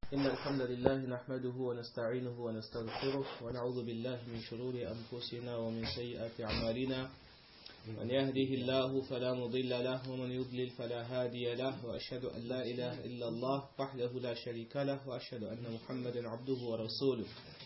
إن الحمد لله نحمده ونستعينه ونستغفره ونعوذ بالله من شرور أنفسنا ومن سيئات أعمالنا من يهده الله فلا مضل له ومن يضلل فلا هادي له وأشهد أن لا إله إلا الله وحده لا شريك له وأشهد أن محمدا عبده ورسوله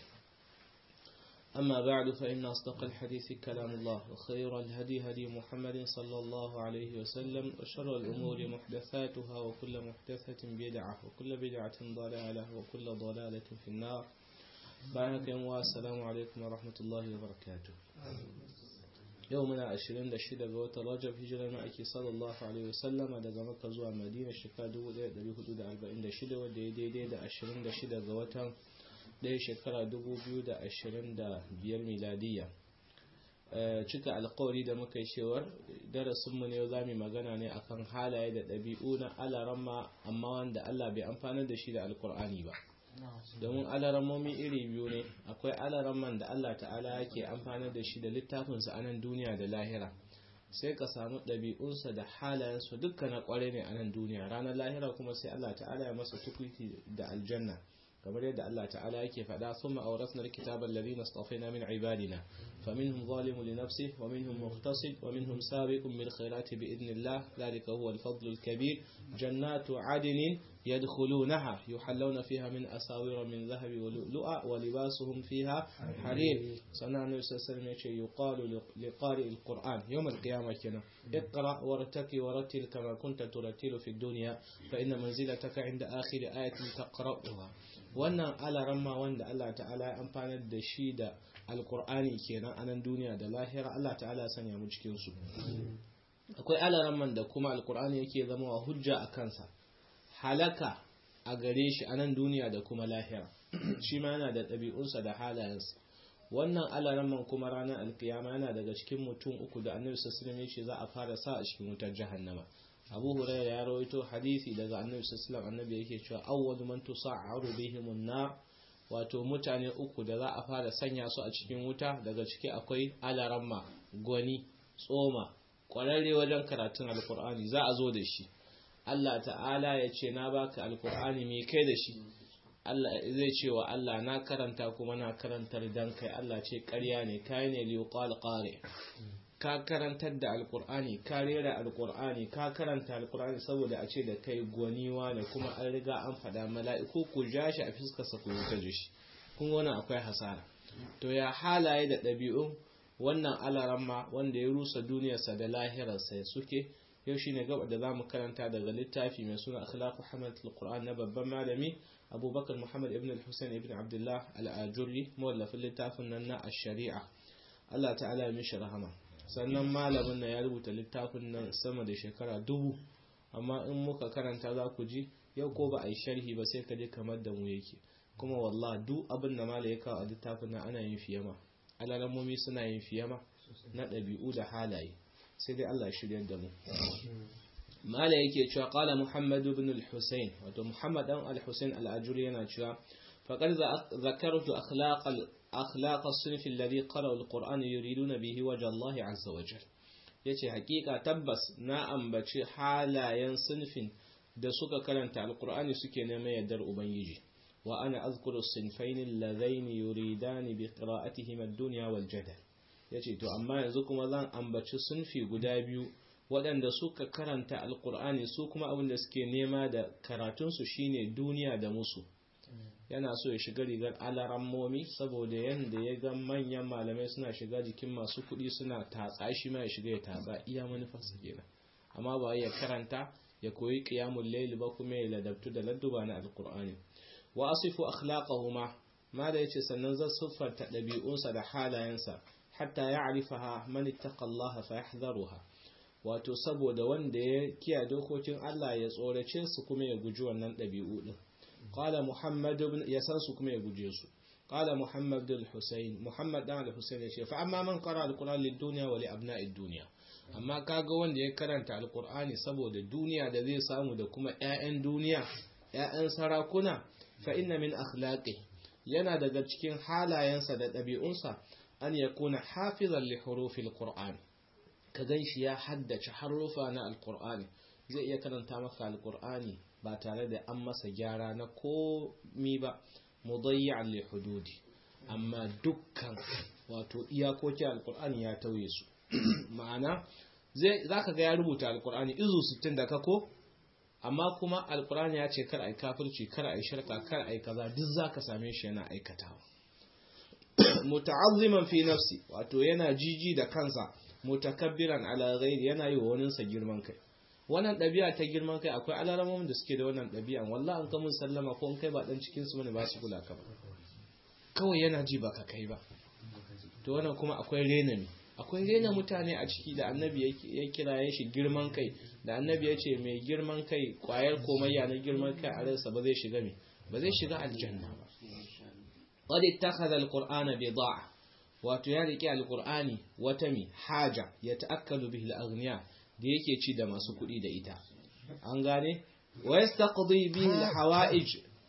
أما بعد فإن أصدق الحديث كلام الله وخير الهدي هدي محمد صلى الله عليه وسلم وشر الأمور محدثاتها وكل محدثة بدعة وكل بدعة ضلالة وكل ضلالة في النار بارك والسلام عليكم ورحمة الله وبركاته يومنا عشرين دشيدة بوت رجب هجرة مأكي صلى الله عليه وسلم daga Makka zuwa Madina shekara 1446 wanda ya daidai da 26 ga watan ɗaya shekara 2025 miladiya cika alkawari da muka yi cewar darasinmu ne za mu magana ne akan halaye da ɗabi'u na alaramma amma wanda Allah bai amfanar da shi da alkur'ani ba domin alarammomi iri biyu ne akwai alaramman da Allah ta'ala yake amfanar da shi da littafinsa a nan duniya da lahira sai ka samu ɗabi'unsa da halayensu dukkan na ƙware ne a nan duniya ranar lahira kuma sai Allah ta'ala ya masa tukwiti da aljanna kamar yadda Allah ta'ala yake faɗa thumma awrasna alkitaba alladhina istafayna min ibadina faminhum zalimun li nafsihi wa minhum muqtasid wa minhum sabiqun bil khairati bi idnillah dhalika huwa al-fadlu al-kabir jannatu adnin يدخلونها يحلون فيها من أساور من ذهب ولؤلؤا ولباسهم فيها حرير سنة النبي صلى الله عليه وسلم يقال لقارئ القرآن يوم القيامة كنا اقرأ وارتقي ورتل كما كنت ترتل في الدنيا فإن منزلتك عند آخر آية تقرأها wannan alaramma wanda Allah ta'ala ya amfanar da shi da alkur'ani kenan a nan duniya da lahira Allah ta'ala ya sanya mu cikin su akwai alaramman da kuma alkur'ani yake zama wa hujja a kansa halaka a gare shi a nan duniya da kuma lahira shi ma yana da ɗabi'unsa da halayensa wannan alaramman kuma ranar alkiyama yana daga cikin mutum uku da annabi sassalam ya ce za a fara sa a cikin wutar jahannama abu huraira ya rawaito hadisi daga annabi sassalam annabi yake cewa awwal man tusa'aru bihim an-nar wato mutane uku da za a fara sanya su a cikin wuta daga ciki akwai alaramma gwani tsoma kwararre wajen karatun alkur'ani za a zo da shi Allah ta'ala ya ce na baka alkur'ani mai kai da shi Allah zai ce wa Allah na karanta kuma na karantar dan kai Allah ce ƙarya ne kai ne liqal qari ka karantar da alkur'ani ka rera alkur'ani ka karanta alkur'ani saboda a ce da kai gwaniwa ne kuma an riga an faɗa mala'iku ku ja shi a fiskarsa ku wuta shi kun wani akwai hasara to ya halaye da ɗabi'un wannan alaramma wanda ya rusa duniyarsa da lahirarsa suke yau shine gaba da zamu karanta daga littafi mai suna akhlaqu hamalat alquran na babban malami abubakar muhammad ibn al-husayn ibn abdullah al-ajurri mawallafin littafin nan na ash-shari'a Allah ta'ala ya mishi rahama sannan malamin nan ya rubuta littafin nan sama da shekara dubu amma in muka karanta za ku ji yau ko ba a yi sharhi ba sai ka je kamar da mu yake kuma wallah duk abin da mala ya kawo a littafin nan ana yin fiyama alalamomi suna yin fiyama na ɗabi'u da halaye sai dai Allah shirya da mu mala yake cewa qala muhammad ibn al-husayn wato muhammad dan al-husayn al-ajuri yana cewa faqad zakartu akhlaq akhlaq as-sinf alladhi qara'u al-qur'an yuriduna bihi wajha Allah azza wa jalla yace hakika tabbas na ambaci halayen sinfin da suka karanta al-qur'ani suke neman yardar ubangiji wa ana azkuru as-sinfayn alladhayn yuridani bi qira'atihim ad-dunya wal jadal ya ce to amma yanzu kuma zan ambaci sunfi guda biyu waɗanda suka karanta alkur'ani su kuma abin da suke nema da karatunsu shine duniya da musu yana so ya shiga rigar alarammomi saboda yadda ya ga manyan malamai suna shiga jikin masu kuɗi suna tatsa shi ma ya shiga ya tatsa iya manufarsa kenan amma ba ya karanta ya koyi qiyamul layl ba kuma ya ladabtu da ladduba na alkur'ani wa asifu akhlaqahuma ma da yace sannan zan siffarta ɗabi'unsa da halayensa hatta ya arifaha man ittaqa Allah fa yahdharuha wato saboda wanda ya kiya dokokin Allah ya tsorace su kuma ya guji wannan dabi'u din qala muhammad ibn ya san su kuma ya guje su qala muhammad al-husayn muhammad dan al-husayn ya ce fa amma man qara al-quran lid-dunya wa li abna'id dunya amma kaga wanda ya karanta al-qur'ani saboda duniya da zai samu da kuma ƴaƴan duniya ƴaƴan sarakuna fa inna min akhlaqi yana daga cikin halayensa da ɗabi'unsa an ya kuna hafizan li hurufil qur'an ka ganshi ya haddace harufa na alqur'ani zai iya karanta maka alqur'ani ba tare da an masa gyara na komi ba mudayyan li hududi amma dukkan wato iyakokin alkur'ani ya tauye su ma'ana zai zaka ga ya rubuta alkur'ani izu 60 da kako amma kuma alkur'ani ya ce kar ai kafirci kar ai shirka kar ai kaza duk zaka same shi yana aikatawa muta'azziman fi nafsi wato yana jiji da kansa mutakabbiran ala ghairi yana yi wa waninsa girman kai wannan ɗabi'a ta girman kai akwai alaramomin da suke da wannan ɗabi'an wallahi an kamun sallama ko in kai ba dan cikin su bane ba su kula ka ba kawai yana ji baka kai ba to wannan kuma akwai rena ne akwai rena mutane a ciki da annabi ya kira ya shi girman kai da annabi ya ce mai girman kai kwayar komayya na girman kai a ransa ba zai shiga me ba zai shiga aljanna ba qad ittakhadha alqur'ana bid'a wato ya rike alqur'ani wata mi haja ya ta'akkalu bihi al-aghniya da yake ci da masu kuɗi da ita an gane wa yastaqdi bihi al-hawa'ij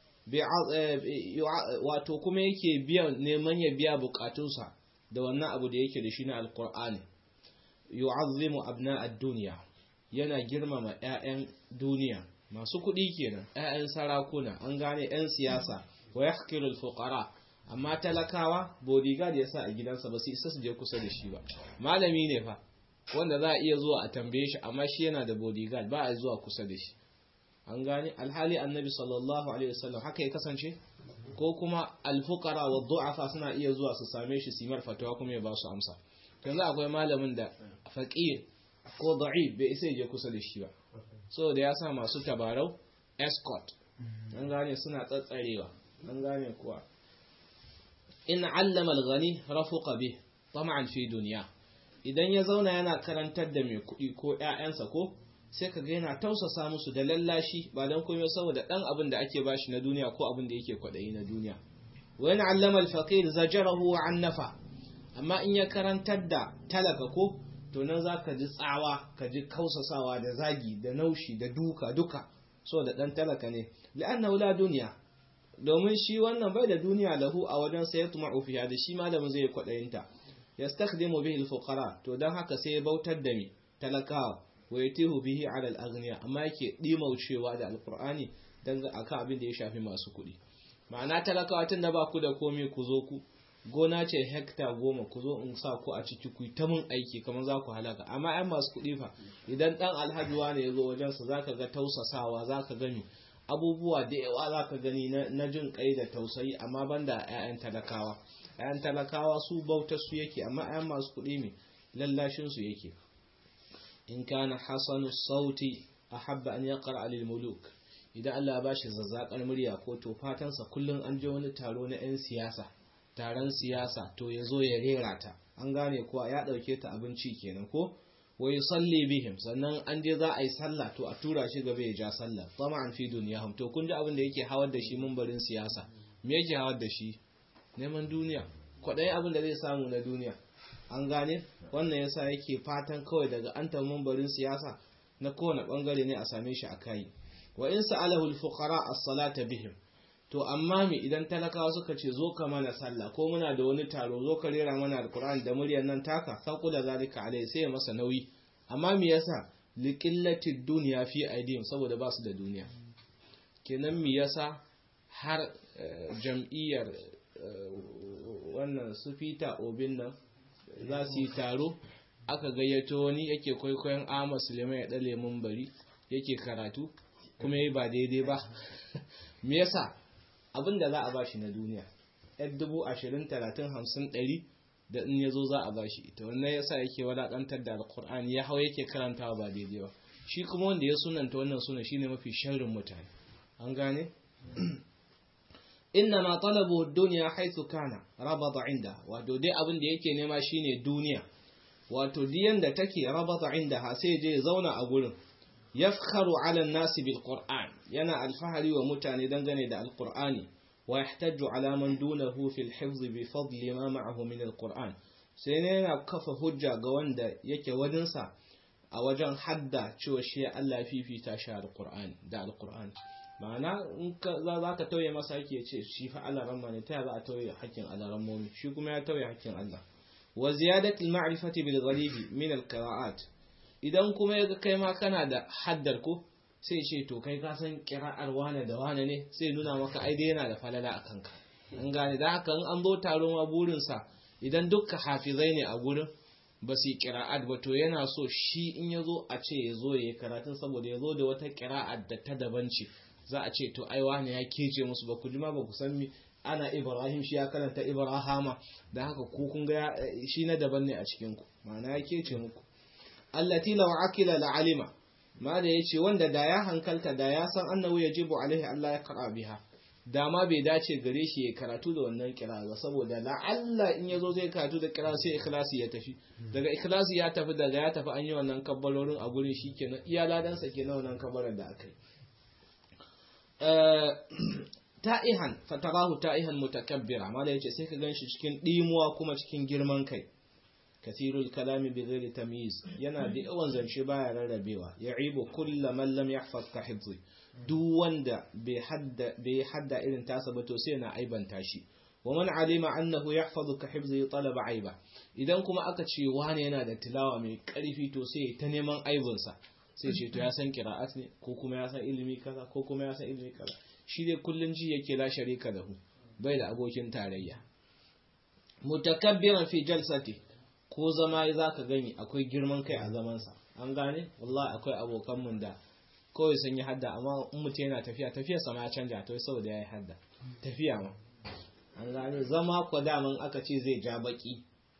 wato kuma yake biya neman ya biya bukatunsa da wannan abu da yake da shi na alqur'ani yu'azzimu abna ad-dunya yana girmama ƴaƴan duniya masu kuɗi kenan ƴaƴan sarakuna an gane ƴan siyasa wa yahqiru al-fuqara amma talakawa bodyguard yasa a gidansa ba su isa su je kusa da shi ba malami ne fa wanda za a iya zuwa a tambaye shi amma shi yana da bodyguard ba a zuwa kusa da shi an gane alhali annabi sallallahu alaihi wasallam haka ya kasance ko kuma alfuqara wa du'afa suna iya zuwa su same shi simar fatawa kuma ya ba su amsa yanzu akwai malamin da faqir ko da'if bai isa je kusa da shi ba saboda ya sa masu tabarau escort an gane suna tsatsarewa an gane kuwa in allama al-ghani rafuqa bih tama'an fi dunya idan ya zauna yana karantar da mai kuɗi ko ƴaƴansa ko sai ka ga yana tausasa musu da lallashi ba dan komai saboda dan abin da ake bashi na duniya ko abin da yake kwaɗayi na duniya wa in allama al-faqir zajarahu an nafa amma in ya karantar da talaka ko to nan zaka ji tsawa ka ji kausasawa da zagi da naushi da duka duka saboda dan talaka ne la'annahu la dunya domin shi wannan bai da duniya lahu a wajen sai ya tuma fiha da shi malamin zai kwaɗayinta yastakhdimu bihi al-fuqara to dan haka sai ya bautar da mi talakawa wa yatihu bihi ala al-aghniya amma yake dimaucewa da alqur'ani dan akan abin da ya shafi masu kuɗi ma'ana talakawa tun da ba ku da komai ku zo ku gona ce hekta goma ku zo in sa ku a ciki ku ta mun aiki kamar za ku halaka amma ai masu kuɗi fa idan dan alhaji ne ya zo wajensa zaka ga tausasawa zaka gani abubuwa da yawa za ka gani na jin kai da tausayi amma banda 'ya'yan talakawa 'ya'yan talakawa su bautar su yake amma 'ya'yan masu kuɗi ne lallashin su yake in kana hasanu sauti ahabba an yaqra alil muluk idan Allah ba shi zazzakar murya ko to fatansa kullum an je wani taro na 'yan siyasa taron siyasa to ya zo ya rera ta an gane kuwa ya ɗauke ta abinci kenan ko wa yusalli bihim sannan an je za a yi sallah to a tura shi gaba ya ja sallah tama'an fi duniyahum to kun ji abin da yake hawar da shi mumbarin siyasa me yake hawar da shi neman duniya kwaɗayi abin da zai samu na duniya an gane wannan yasa yake fatan kawai daga an ta mumbarin siyasa na kowane bangare ne a same shi a kai wa in sa'alahu al-fuqara as-salata bihim to amma mi idan talakawa suka ce zo ka mana sallah ko muna da wani taro zo ka rera mana alkur'ani da muryar nan taka saqu da zalika alai sai ya masa nauyi amma me yasa liqillati dunya fi aidihim saboda ba su da duniya kenan me yasa har jam'iyyar wannan su fita obin nan za su yi taro aka gayyato wani yake kwaikwayon Ahmad Suleiman ya dale mun bari yake karatu kuma yi ba daidai ba me yasa abin da za a bashi na duniya yar dubu ashirin talatin hamsin ɗari da in ya zo za a bashi ita wannan yasa yake wadaƙantar da alƙur'ani ya hau yake karantawa ba daidai ba shi kuma wanda ya sunanta wannan suna shine mafi sharrin mutane an gane inna ma talabu dunya haythu kana rabata inda wato dai abin da yake nema shine duniya wato diyan da take rabata inda ha sai je ya zauna a gurin yafkharu ala an-nasi bil qur'an yana alfahari wa mutane dangane da alqur'ani wa yahtaju ala man dunahu fil hifz bi fadli ma ma'ahu min alqur'an sai ne yana kafa hujja ga wanda yake wajensa a wajen hadda cewa shi Allah fifita shi alqur'ani da alqur'ani ma'ana in ka za ka tauye masa yake ce shi fa Allah ramma ne ta za a tauye hakkin Allah rammomi shi kuma ya tauye hakkin Allah wa ziyadati al-ma'rifati bil ghalibi min al-qira'at idan kuma yaga kai ma kana da haddar ko sai ce to kai ka san kira'ar wane da wane ne sai nuna maka ai dai yana da falala a kanka an gane da haka an zo taron ma burinsa idan dukka hafizai ne a gurin ba su yi kira'at ba to yana so shi in ya zo a ce ya zo ya yi karatun saboda ya zo da wata kira'at da ta daban ce za a ce to ai wane ya kece musu ba ku ji ma ba ku san mi ana ibrahim shi ya karanta ibrahama da haka ku kun ga shi na daban ne a cikin ku ma'ana ya kece muku allati law akila la alima ma da yace wanda da ya hankalta da ya san annahu yajibu alaihi Allah ya qara biha da ma bai dace gare shi ya karatu da wannan kira ba saboda la Allah in yazo zai karatu da kira sai ikhlasi ya tafi daga ikhlasi ya tafi daga ya tafi an yi wannan kabbalorin a gurin shikenan iya ladan sa kenan wannan kabbalar da aka yi ta'ihan fatarahu ta'ihan mutakabbira ma da yace sai ka ganshi cikin dimuwa kuma cikin girman kai kathirul kalami bi ghairi tamyiz yana da yawan zance baya rarrabewa ya'ibu kullu man lam yahfaz ka hifzi duk wanda bai hadda bai hadda irin tasa ba to sai na aibanta shi wa man alima annahu yahfazu ka hifzi talaba aiba idan kuma aka ce wani yana da tilawa mai karfi to sai ta neman aibinsa sai ce to ya san qira'at ne ko kuma ya san ilimi kaza ko kuma ya san ilimi kaza shi dai kullun ji yake la sharika lahu bai da abokin tarayya mutakabbiran fi jalsati ko zama za ka gani akwai girman kai a zamansa an gane wallahi akwai abokan mun da kawai sun yi hadda amma in mutum yana tafiya tafiya sama ya canja to saboda ya yi hadda tafiya ma an gane zama ko daman aka ce zai ja baki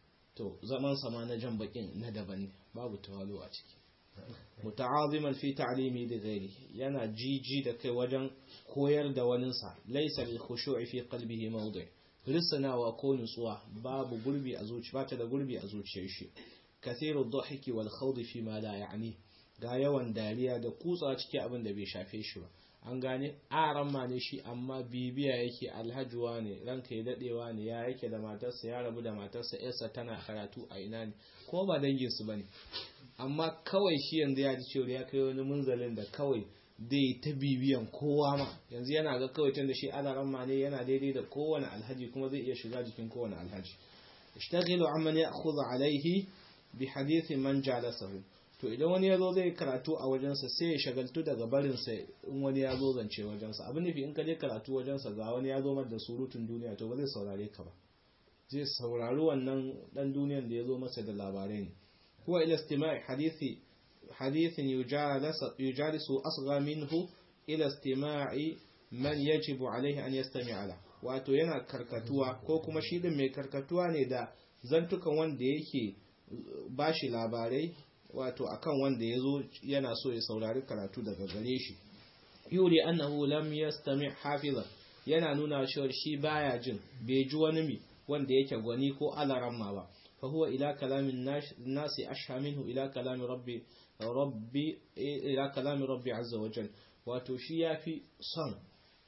to zaman sama na jan bakin na daban ne babu tawalo a ciki muta'aziman fi ta'limi da ghairi yana jiji da kai wajen koyar da waninsa laysa lil khushu'i fi qalbihi mawdi' risanawa ko nutsuwa babu gurbi a zuci ba ta da gurbi a zuciyar shi kathiru dhahiki wal khawdi fi ma la ya'ni ga yawan dariya da kutsa cikin abin da bai shafe shi ba an gane aran ma ne shi amma bibiya yake alhajuwa ne ranka ya dadewa ne ya yake da matarsa ya rabu da matarsa yarsa tana karatu a ina ne ko ba dangin su bane amma kawai shi yanzu ya ji cewa ya kai wani munzalin da kawai dai ta bibiyan kowa ma yanzu yana ga kawai tun da shi alaran ma ne yana daidai da kowane alhaji kuma zai iya shiga jikin kowane alhaji ishtaghilu amman ya'khudhu alayhi bi hadithi man jalasahu to idan wani yazo zai karatu a wajensa sai ya shagaltu daga barin sa in wani ya zo zance wajensa abin nufi in ka je karatu wajensa ga wani ya zo mar da surutun duniya to ba zai saurare ka ba zai saurari wannan dan duniyan da ya zo masa da labarai ne huwa ila istima'i hadithi حديث يجالس, يجالس أصغى منه إلى استماع من يجب عليه أن يستمع له wato yana karkatuwa ko kuma shi din mai karkatuwa ne da zantukan wanda yake bashi labarai wato akan wanda yazo yana so ya saurari karatu daga gare shi yuri annahu lam yastami hafiza yana nuna cewa shi baya jin bai ji wani mi wanda yake gwani ko alaramma ba fa huwa ila kalamin nasi ashha minhu ila kalami rabbi rabbi ila kalami rabbi azza wa jal wato shi yafi son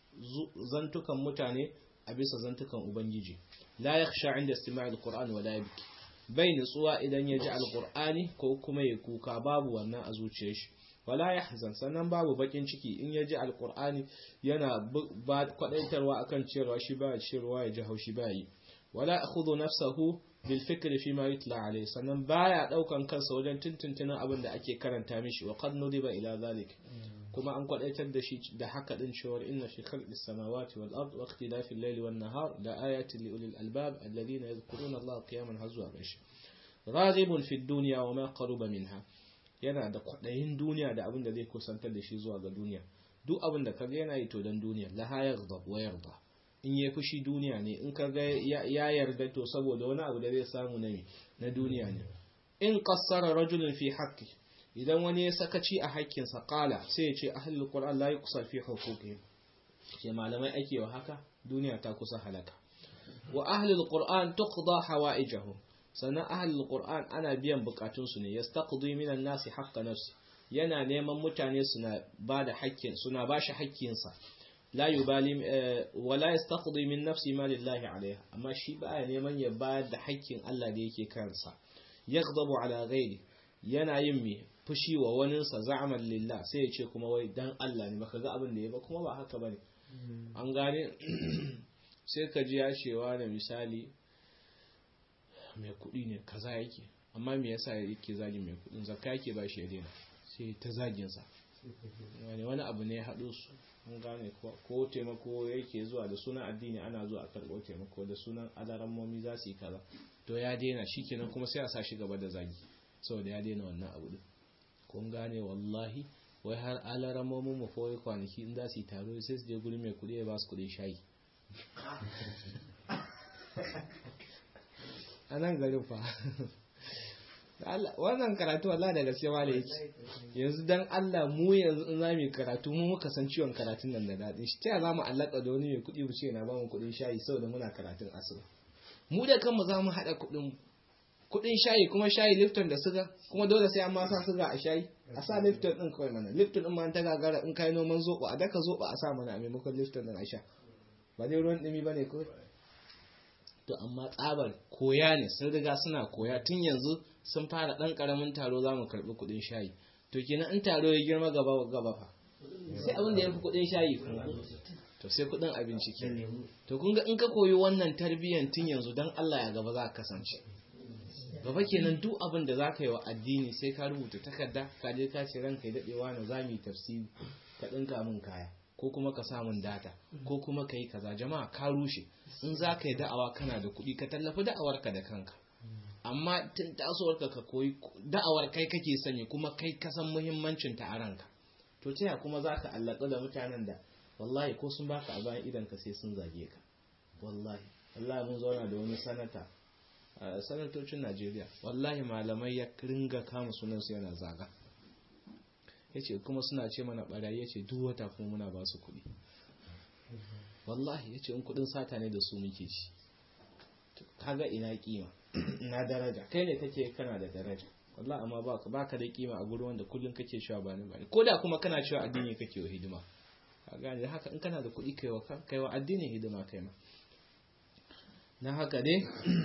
zantukan mutane a bisa zantukan ubangiji la yakhsha inda istima'i alquran wala yabki bai nutsuwa idan ya ji alqur'ani ko kuma ya kuka babu wannan a zuciyar shi wala yahzan sannan babu bakin ciki in ya ji alqur'ani yana ba kwadaitarwa akan cewa shi ba cewa ya ji haushi ba yi wala akhudhu nafsahu bil fikri fi ma yutla alayhi sannan baya daukan kansa wajen tuntuntunan abin da ake karanta mishi wa qad nudiba ila zalik kuma an kwadaitar da shi da haka din cewa inna fi khalqis samawati wal ard wa ikhtilafi al-layli wan nahar la ayatin li ulil albab alladhina yadhkuruna Allah qiyaman hazwa gashi raghibun fi dunya wa ma qaruba minha yana da kwadayin duniya da abin da zai kusantar da shi zuwa ga duniya duk abin da kaga yana yi to dan duniya la yaghdab wa yarda in ya fushi duniya ne in kaga ya yarda to saboda wani abu da zai samu na na duniya ne in qassara rajulun fi haqqi idan wani ya sakaci a haƙƙinsa qala sai ya ce ahlul qur'an la yuqsar fi huquqihim ke malamai ake wa haka duniya ta kusa halaka wa ahlul qur'an tuqda hawaijahu sannan ahlul qur'an ana biyan bukatunsu ne yastaqdi minan nasi haqqa nafsi yana neman mutane suna ba da haƙƙin suna ba shi haƙƙinsa la yubali wala yastaqdi min nafsi ma lillahi alaiha amma shi baya neman ya bayar da haƙƙin Allah da yake kansa yaghdabu ala ghairi yana yin me fushi wa waninsa za'aman lillah sai ya ce kuma wai dan Allah ne baka ga abin da ya ba kuma ba haka bane an gane sai ka ji ya cewa da misali mai kuɗi ne kaza yake amma me yasa yake zagin mai kuɗin zakka yake ba shi ya daina sai ta zagin sa wani abu ne ya haɗo su an gane ko taimako yake zuwa da sunan addini ana zuwa a karɓo taimako da sunan alarammomi za su yi kaza to ya daina shi kenan kuma sai a sa shi gaba da zagi saboda ya daina wannan abu din kun gane wallahi wai har alarammomin mu fa kwanaki in za su yi taro sai su je guri mai kuɗi ya ba su kuɗin shayi a nan garin fa wannan karatu Allah da gaske ma da yake yanzu dan Allah mu yanzu in za mu karatu mu muka san ciwon karatun nan da daɗin shi ta za mu allaka da wani mai kuɗi mu ce na ba mu kuɗin shayi saboda muna karatun asuba mu da kanmu za mu haɗa kuɗin kuɗin shayi kuma shayi lifton da suga kuma dole sai an ma sa suga a shayi a sa lifton ɗin kawai mana lifton ɗin ma ta gagara in kai noman zoɓo a daka zoɓo a sa mana a maimakon lifton ɗin a sha ba dai ruwan ɗumi ba ne kawai to amma tsabar koya ne sun riga suna koya tun yanzu sun fara ɗan ƙaramin taro za mu karɓi kuɗin shayi to kenan in taro ya girma gaba gaba fa sai abin da ya fi kuɗin shayi to sai kuɗin abinci ke to kun ga in ka koyi wannan tarbiyyan tun yanzu don Allah ya gaba za ka kasance gaba kenan duk abin da za ka yi wa addini sai ka rubuta takarda ka je ka ce ranka ya daɗewa na za mu yi tafsiri ka ɗinka min kaya ko kuma ka samun data ko kuma ka yi kaza jama'a ka rushe in za ka yi da'awa kana da kuɗi ka tallafi da'awarka da kanka amma tun tasowarka ka koyi da'awar kai kake sani kuma kai kasan muhimmancin ta a ranka to taya kuma za ka allaka da mutanen da wallahi ko sun baka a bayan idan ka sai sun zage ka wallahi wallahi mun zauna da wani sanata a sanatocin najeriya wallahi malamai ya ringa kama sunansu yana zaga ya ce kuma suna ce mana barayi ya ce duk wata kuma muna ba su kuɗi wallahi ya ce in kuɗin sata ne da su muke ci kaga ina kima na daraja kai ne kake kana da daraja wallahi amma baka baka da kima a gurin wanda kullun kake cewa bani bani ko da kuma kana cewa addini kake wa hidima ka gane haka in kana da kuɗi kai wa kai wa addini hidima kai ma na haka dai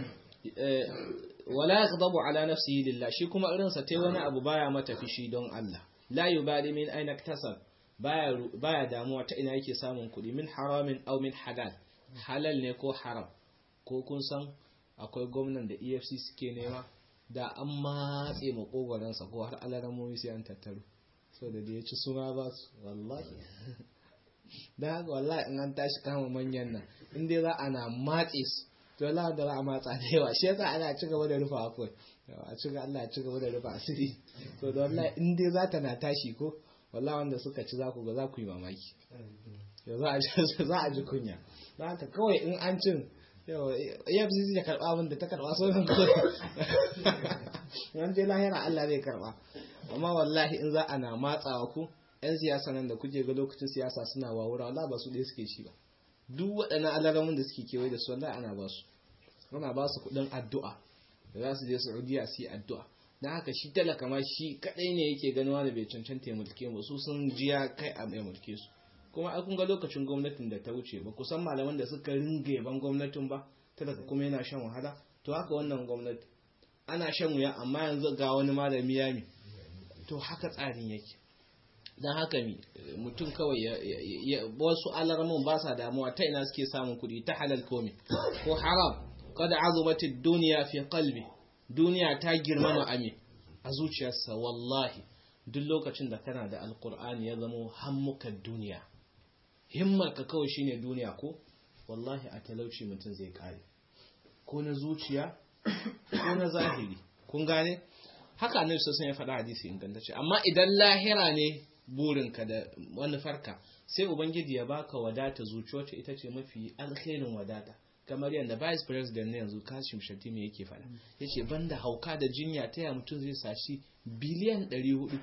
wala yaghdabu ala nafsihi lillah shi kuma irin sa tai wani abu baya mata fishi don Allah la yubali min aina iktasab baya baya damuwa ta ina yake samun kuɗi min haramin aw min halal halal ne ko haram ko kun san akwai gwamnan da efc suke nema da an matse makogoransa ko har alaramomi sai an tattaro so da da ya ci suna ba su wallahi da haka wallahi in an tashi kama manyan nan in dai za ana matse su to Allah da za a matsa da yawa shi yasa ana ci gaba da rufa akwai a ci Allah ci gaba da rufa asiri to da wallahi in dai za ta na tashi ko wallahi wanda suka ci za ku ga za ku yi mamaki za a ji kunya za haka kawai in an cin yau efcc ya karba abin da ta karba sauran kawai yan je lahira allah zai karba amma wallahi in za a na matsawa ku yan siyasa nan da kuke ga lokacin siyasa suna wawura wala ba su ɗaya suke shi ba duk waɗannan alaramun da suke kewaye da su wallahi ana ba su ana ba su kuɗin addu'a da za su je saudiya su yi addu'a na haka shi talaka ma shi kaɗai ne yake ganuwa da bai cancanta ya mulke mu su sun jiya kai a ya mulke su kuma a kun ga lokacin gwamnatin da ta wuce ba kusan malaman da suka ringa yaban gwamnatin ba talaka kuma yana shan wahala to haka wannan gwamnati ana shan wuya amma yanzu ga wani malami ya mi to haka tsarin yake don haka mi mutum kawai wasu alarmun ba sa damuwa ta ina suke samun kuɗi ta halal komi ko haram kada azumati duniya fi qalbi duniya ta girmama ami a zuciyarsa wallahi duk lokacin da kana da alkur'ani ya zamo hammukan duniya himmarka kawai shine duniya ko wallahi a talauci mutum zai kare ko na zuciya ko na zahiri kun gane haka annabi sun ya faɗa hadisi ingantacce amma idan lahira ne burinka da wani farka sai ubangiji ya baka wadata zuci wacce ita ce mafi alkhairin wadata kamar yadda vice president na yanzu kashim shatimi yake faɗa yace banda hauka da jinya ta ya mutum zai sashi biliyan 400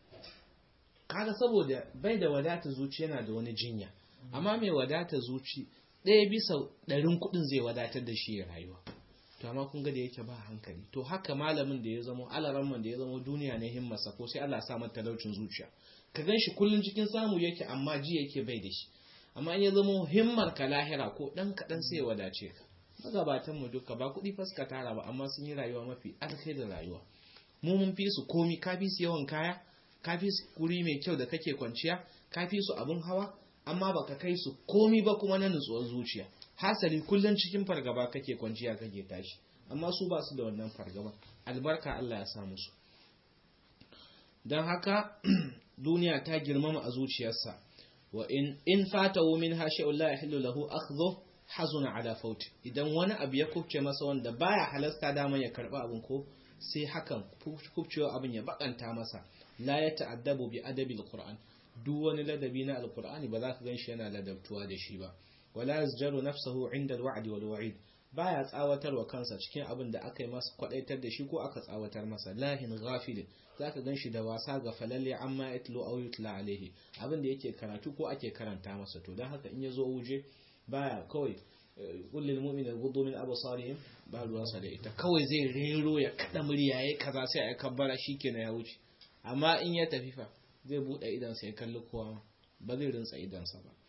kaga saboda bai da wadata zuci yana da wani jinya amma mai wadata zuci ɗaya bisa ɗarin kuɗin zai wadatar da shi ya rayuwa to amma kun ga da yake ba hankali to haka malamin da ya zamo alaramman da ya zamo duniya ne himmarsa ko sai Allah sa mata talaucin zuciya ka gan shi kullum cikin samu yake amma ji yake bai da shi amma in ya zamo himmar ka lahira ko ɗan kaɗan sai ya wadace ka magabatan mu duka ba kuɗi faska tara ba amma sun yi rayuwa mafi alkhairin rayuwa mu mun fi su komi ka fi su yawan kaya ka fi su guri mai kyau da kake kwanciya ka fi su abin hawa amma baka kai su komi ba kuma na nutsuwar zuciya hasali kullum cikin fargaba kake kwanciya kake tashi amma su ba su da wannan fargaba albarka Allah ya sa musu don haka duniya ta girmama a zuciyarsa wa in in fatahu minha shay'un la yahillu lahu akhdhu hazuna ala faut idan wani abu ya kubce masa wanda baya halasta daman ya karba abin ko sai hakan kubcewa abin ya bakanta masa la ya ta'addabu bi adabil qur'an duk wani ladabi na alqur'ani ba za ka ganshi yana ladabtuwa da shi ba wala yazjaru nafsahu inda alwa'd wal wa'id baya tsawatarwa kansa cikin abin da aka yi masa kwadaitar da shi ko aka tsawatar masa lahin ghafilin zaka ganshi da wasa ga falalle amma yatlu aw yutla alaihi abin da yake karatu ko ake karanta masa to dan haka in yazo wuje baya kawai kullum mu'minin gudu min absarihim ba ruwansa da ita kawai zai rero ya kada murya yayi kaza sai ya kabbara shikenan ya wuce amma in ya tafi fa zai bude idan sai kalli kowa ba zai rinsa idan sa ba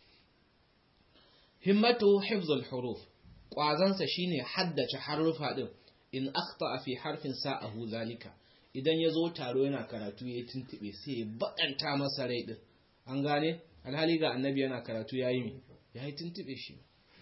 himmatu hifzul huruf kwazansa shine haddace harufa din in akhta fi harfin sa'ahu zalika idan ya zo taro yana karatu ya tuntube sai ya bakanta masa rai din an gane alhali ga annabi yana karatu yayi mi yayi tuntube shi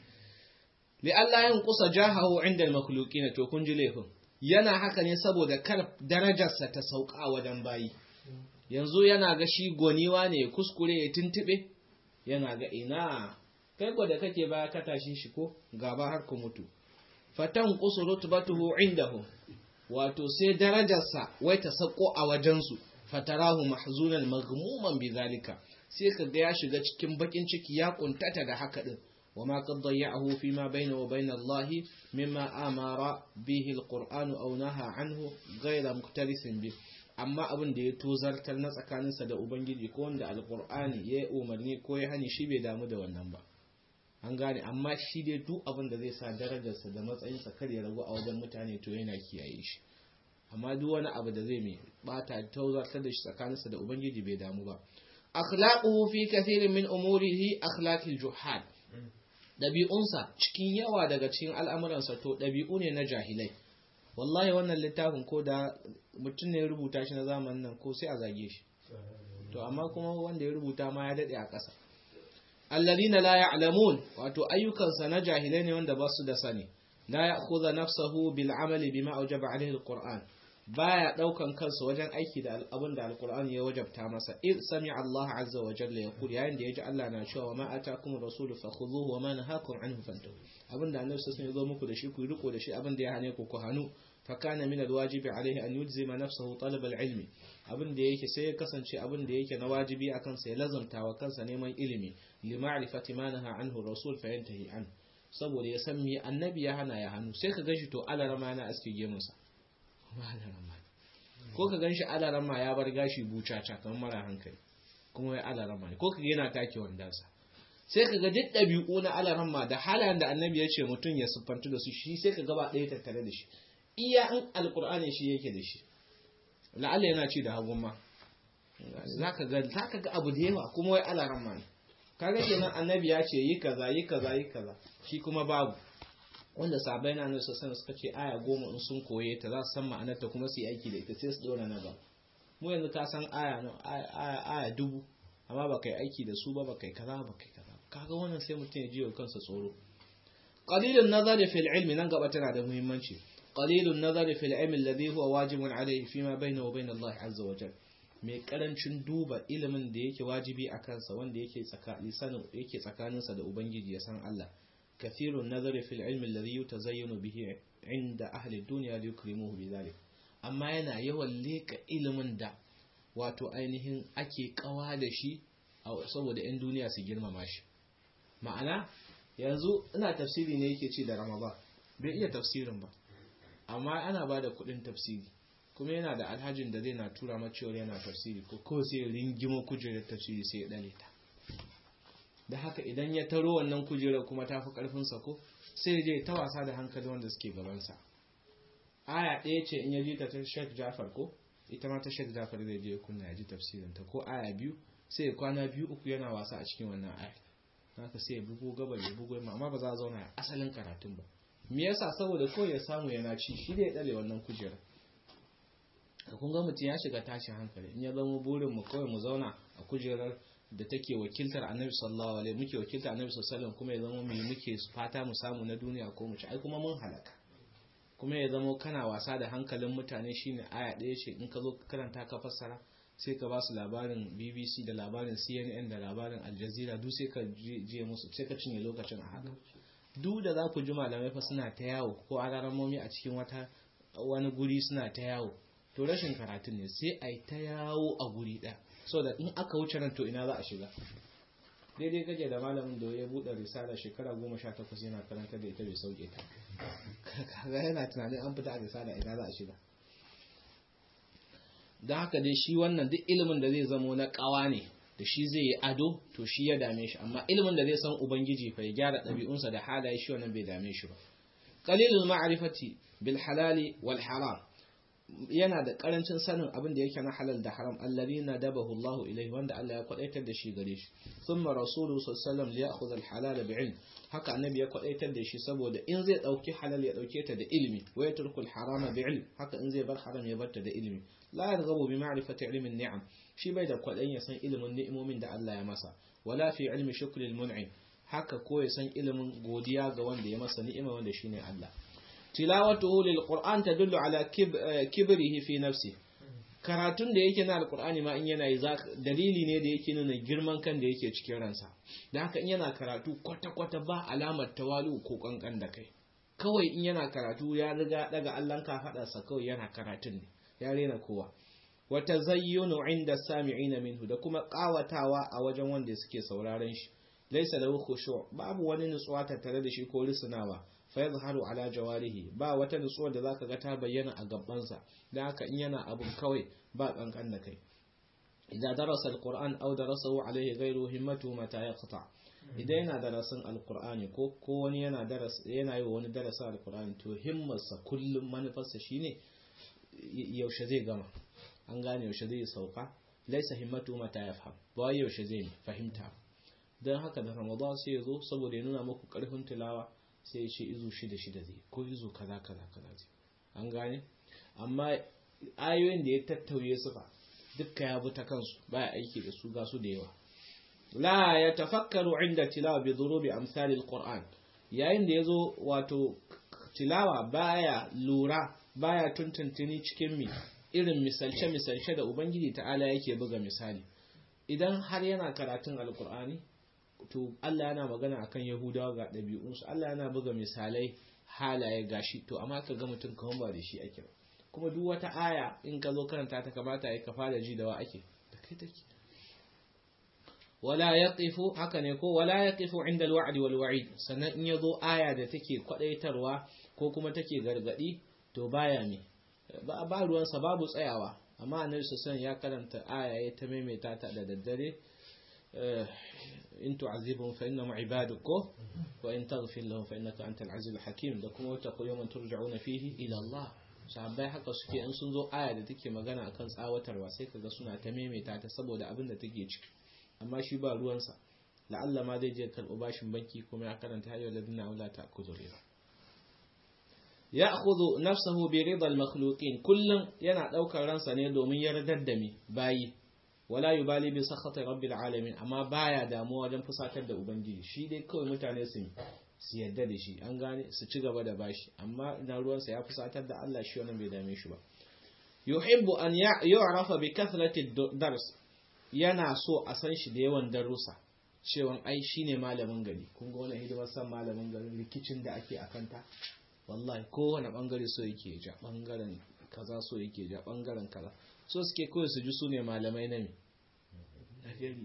li'alla yin kusa jahahu inda al-makhluqin to kun ji laifin yana haka ne saboda kar darajarsa ta sauka wajen bayi yanzu yana ga shi goniwa ne kuskure ya tuntube yana ga ina kai ko da kake baya ka tashin shi ko gaba har ku mutu fatan qusu rutbatuhu indahu wato sai darajarsa wai ta sako a wajensu fatarahu mahzunan maghmuman bizalika sai kaga ya shiga cikin bakin ciki ya kuntata da haka din وما قد ضيعه فيما بينه وبين الله مما أمر به القرآن أو نهى عنه غير مكترث به amma abin da ya tozartar na tsakaninsa da ubangiji ko wanda alkur'ani ya umarni ko ya hani shi bai damu da wannan ba an gane amma shi dai duk abin da zai sa darajarsa da matsayinsa kar ya ragu a wajen mutane to yana kiyaye shi amma duk wani abu da zai mai bata tozartar da shi tsakaninsa da ubangiji bai damu ba akhlaquhu fi kathirin min umurihi akhlaqil juhal ɗabi'unsa cikin yawa daga cikin al'amuransa to ɗabi'u ne na jahilai wallahi wannan littafin ko da mutum ne ya rubuta shi na zamanin nan ko sai a zage shi to amma kuma wanda ya rubuta ma ya daɗe a ƙasa alladina la ya'lamun wato ayyukansa na jahilai ne wanda ba su da sani la ya'khudha nafsahu bil amali bima awjaba alayhi alquran baya daukan kansa wajen aiki da abin da alqur'ani ya wajabta masa id sami Allah azza wa jalla yaqul yayin da yaji Allah na cewa ma atakum rasulu fakhudhuhu wa ma nahakum anhu fantahu abin da annabi sallallahu alaihi zo muku da shi ku riko da shi abin da ya hane ku ku hanu fa kana min alwajibi alaihi an yulzima nafsahu talab alilmi abin da yake sai ya kasance abin da yake na wajibi akan sa ya lazamta wa kansa neman ilimi li ma'rifati ma naha anhu rasul fa yantahi an saboda ya san me annabi ya hana ya hannu sai ka gashi to alarama na aske gemunsa ko ka ganshi alarama ya bar gashi bucaca kamar mara hankali kuma ya alarama ne ko ka yana take wandansa sai ka ga duk ɗabi'u na alarama da halayen da annabi ya ce mutum ya siffantu da su shi sai ka gaba ɗaya tattare da shi iya in alkur'ani shi yake da shi la'alla yana ci da hagun ma za ka ga abu da yawa kuma wai alarama ne kaga kenan annabi ya ce yi kaza yi kaza yi kaza shi kuma babu wanda sabai na nan sassan suka ce aya goma in sun koye ta za su san ma'anarta kuma su yi aiki da ita sai su dora na ba mu yanzu ka san aya no aya aya dubu amma ba kai aiki da su ba ba kai kaza ba kai kaza kaga wannan sai mutum ya ji wa kansa tsoro qalilun nazari fil ilmi nan gaba tana da muhimmanci qalilun nazari fil ilmi alladhi huwa wajibun alayhi fima bayna wa bayna Allah azza wa jalla mai karancin duba ilimin da yake wajibi a kansa wanda yake tsakanin sanin yake tsakaninsa da ubangiji ya san Allah كثير النظر في العلم الذي يتزين به عند أهل الدنيا ليكرموه بذلك amma yana yawan leka ilimin da wato ainihin ake kawa da shi saboda 'yan duniya su girmama shi ma'ana yanzu ina tafsiri ne yake ce da ramadan bai iya tafsirin ba amma ana ba da kudin tafsiri kuma yana da alhajin da zai na tura macewar yana tafsiri ko ko sai ringimo kujerar tafsiri sai ya dale ta da haka idan ya taro wannan kujerar kuma ta fi ƙarfinsa ko sai je ta wasa da hankali wanda suke gabansa aya ɗaya ce in ya ji ta ta shek jafar ko ita ma ta shek jafar zai je kunna ya ji tafsirinta ko aya biyu sai ya kwana biyu uku yana wasa a cikin wannan aya haka sai ya bugo gabar ya bugo yamma amma ba za a zauna a asalin karatun ba me yasa saboda ko ya samu yana ci shi da ya ɗale wannan kujerar ka kun ga mutum ya shiga tashin hankali in ya zama burin mu kawai mu zauna a kujerar da take wakiltar annabi sallallahu alaihi muke wakiltar annabi sallallahu alaihi kuma ya zama mai muke fata mu samu na duniya ko mu ci ai kuma mun halaka kuma ya zama kana wasa da hankalin mutane shine aya ɗaya ce in ka zo karanta ka fassara sai ka ba su labarin bbc da labarin cnn da labarin aljazeera duk sai ka je musu sai ka cinye lokacin a haka duk da za ku ji malamai fa suna ta yawo ko alaramomi a cikin wata wani guri suna ta yawo to rashin karatun ne sai a yi ta yawo a guri ɗaya so da in aka wuce nan to ina za a shiga daidai gaje da malamin da ya buɗe risala shekara goma sha takwas yana karanta da ita bai sauke ta kaga yana tunanin an fita a risala ina za a shiga don haka dai shi wannan duk ilimin da zai zamo na ƙawa ne da shi zai yi ado to shi ya dame shi amma ilimin da zai san ubangiji fa ya gyara ɗabi'unsa da halaye shi wannan bai dame shi ba qalilul ma'rifati bil halali wal haram yana da karancin sanin abin da yake na halal da haram alladhina dabahu Allahu ilayhi wanda Allah ya kwadaitar da shi gare shi thumma rasuluhu sallallahu alaihi wasallam liya'khudha al halala bi'ilm haka annabi ya kwadaitar da shi saboda in zai dauki halal ya dauke ta da ilimi wa yatruku al harama bi'ilm haka in zai bar haram ya bar ta da ilimi la yarghabu bi ma'rifati ilmin ni'am shi bai da kwadayin ya san ilimin ni'imomin da Allah ya masa wala fi ilmi shukri al mun'im haka ko ya san ilimin godiya ga wanda ya masa ni'ima wanda shine Allah tilawatuhu lil qur'an tadullu ala kibrihi fi nafsi karatun da yake na alqur'ani ma in yana yi dalili ne da yake nuna girman kan da yake cikin ransa da haka in yana karatu kwata kwata ba alamar tawalu ko kankan da kai kawai in yana karatu ya riga daga Allah ka fada sa kawai yana karatun ne ya rena kowa wa tazayyunu inda sami'ina minhu da kuma kawatawa a wajen wanda suke sauraron shi laysa lahu khushu' babu wani nutsuwa tattare da shi ko risnawa fa yadhharu ala jawarihi ba wata nutsuwa da zaka ga ta bayyana a gabansa dan haka in yana abun kawai ba kankan da kai idan darasa alquran aw darasahu alayhi ghayru himmatu mata yaqta idan yana darasin alqur'ani ko ko wani yana daras yana yi wani darasa alqur'ani to himmarsa kullum manufarsa shine yaushe zai gama an gane yaushe zai sauka laisa himmatu mata yafham ba yaushe zai fahimta dan haka da ramadan sai ya zo saboda ya nuna muku karfin tilawa sai ya ce izu shida shida zai ko izu kaza kaza kaza zai an gane amma ayoyin da ya tattauye su fa dukka ya bi ta kansu baya aiki da su ga su da yawa la ya tafakkaru inda tilawa bi dhurubi amsal alquran yayin da yazo wato tilawa baya lura baya tuntuntuni cikin mi irin misalce misalce da ubangiji ta'ala yake buga misali idan har yana karatun alqur'ani to Allah yana magana akan Yahudawa ga ɗabi'unsu Allah yana buga misalai halaye gashi to amma ka ga mutum kawan ba da shi ake ba kuma duk wata aya in ka zo karanta ta kamata ya ka fara ji da wa ake da kai take wala yaqifu haka ne ko wala yaqifu inda alwa'd wal wa'id sannan in yazo aya da take kwadaitarwa ko kuma take gargadi to baya me ba ba ruwansa babu tsayawa amma annabi sallallahu ya karanta aya ya ta maimaita ta da daddare in tu'azibhum fa innahum ibaduk wa in taghfir lahum fa innaka antal azizul hakim da kuma wata yawman turja'una fihi ila Allah sahabbai haka suke in sun zo aya da take magana akan tsawatarwa sai kaga suna ta maimaita ta saboda abin da take ciki amma shi ba ruwansa la'alla ma zai je karɓo bashin banki kuma ya karanta hayyar ladina aula ta kudu riba ya akhudhu nafsahu bi ridal makhluqin kullum yana daukar ransa ne domin yardar da mi bayi wala yubali bi sakhati rabbil alamin amma baya damuwa wajen fusatar da ubangiji shi dai kawai mutane su su yadda da shi an gane su ci gaba da bashi amma ina ruwansa ya fusatar da Allah shi wannan bai dame shi ba yuhibbu an yu'rafa bi kathrati dars yana so a san shi da yawan darussa cewa ai shine malamin gari kun ga wannan hidimar san malamin garin rikicin da ake akanta wallahi kowane bangare so yake ja bangaren kaza so yake ja bangaren kaza so suke kawai su ji su ne malamai na me na gari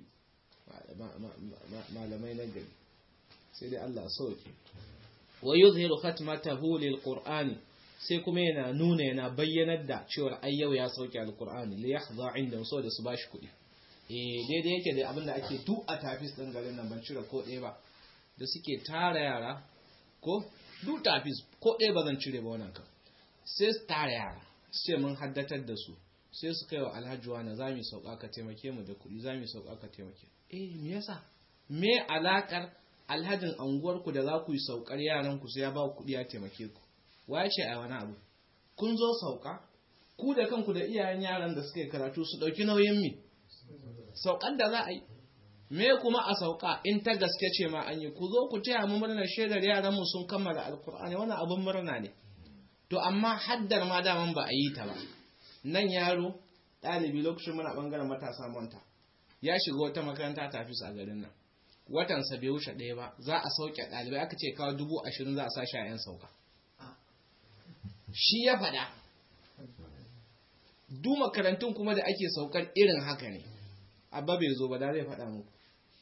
malamai na gari sai dai Allah sauke wa yuzhiru khatmatahu lil qur'ani sai kuma yana nuna yana bayyanar da cewa ai yau ya sauke alqur'ani li yahdha inda so da su bashi kuɗi eh daidai yake da abin da ake tu a tafis din garin nan ban cire ko ɗaya ba da suke tara yara ko du tafis ko ɗaya ba zan cire ba wannan kan sai su tara yara sai mun haddatar da su sai su kai wa alhaji wani za mu sauka ka taimake mu da kuɗi za mu sauka ka taimake eh me yasa me alakar alhajin anguwarku da za ku yi saukar yaran ku sai ya ba ku kuɗi ya taimake ku waye ce a wani abu kun zo sauka ku da kanku da iyayen yaran da suka yi karatu su ɗauki nauyin mi saukar da za a yi me kuma a sauka in ta gaske ce ma an yi ku zo ku taya mu murnar shaidar yaran mu sun kammala alkur'ani wannan abin murna ne to amma haddar ma daman ba a yi ta ba nan yaro ɗalibi lokacin muna ɓangaren matasa manta ya shiga wata makaranta tafi a garin nan watansa bai wuce ɗaya ba za a sauke ɗalibai aka ce kawo dubu ashirin za a sashi a 'yan sauka shi ya faɗa duk makarantun kuma da ake saukar irin haka ne abba bai zo ba da zai faɗa muku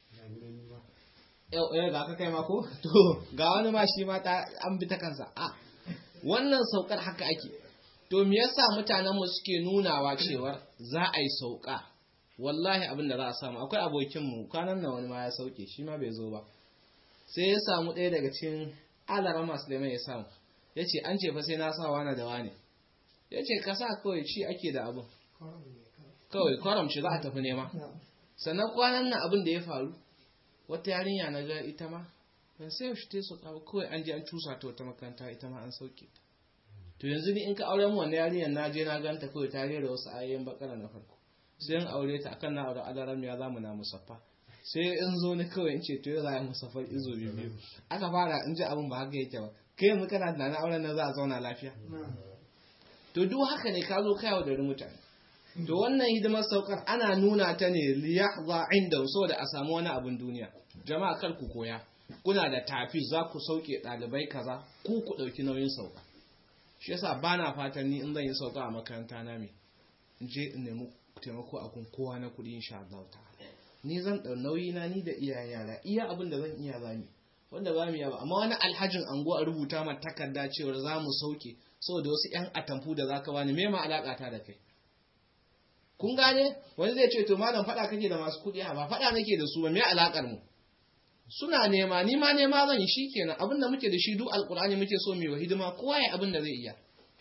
yau ga ka kai mako to ga wani ma shi ma an bi ta kansa a wannan saukar haka ake to me yasa mutanen mu suke nunawa cewar za a yi sauka wallahi abin da za a samu akwai abokin mu kwanan nan wani ma ya sauke shi ma bai zo ba sai ya samu ɗaya daga cikin alara masu da ya samu ya ce an ce fa sai na sa wani da wani ya ce ka sa kawai ci ake da abin kawai kwaramci za a tafi nema sannan kwanan nan abin da ya faru wata yarinya na ga ita ma ban sai yaushe ta su kawo kawai an je an cusa ta wata makaranta ita ma an sauke ta to yanzu ni in ka aure mu wannan yarinyar na je na ganta kawai ta rera wasu ayoyin bakara na farko sai in aure ta akan na aure alaram ya zamu na musaffa sai in zo ni kawai in ce to yau za a musaffar izo biyu aka fara in ji abin ba haka yake ba kai yanzu kana da na auren nan za a zauna lafiya to duk haka ne ka zo kai da mutane to wannan hidimar saukar ana nuna ta ne liyahza inda saboda a samu wani abin duniya jama'a kar ku koya kuna da tafi za ku sauke ɗalibai kaza ku ku ɗauki nauyin sauka shi yasa ba na fatan ni in zan yi sauka a makaranta na me in je in nemi taimako a kun kowa na kuɗi insha Allah ta'ala ni zan ɗau nauyi na ni da iyayen yara iya abin da zan iya zami wanda ba mu iya ba amma wani alhajin ango a rubuta ma takarda cewar za mu sauke saboda wasu yan atamfu da zaka bani me ma alaka ta da kai kun gane wani zai ce to malam faɗa kake da masu kuɗi ba faɗa nake da su ba me alakar mu suna nema ni ma nema zan yi shikenan abin da muke da shi duk alkur'ani muke so mu yi wa hidima kowa ya abin da zai iya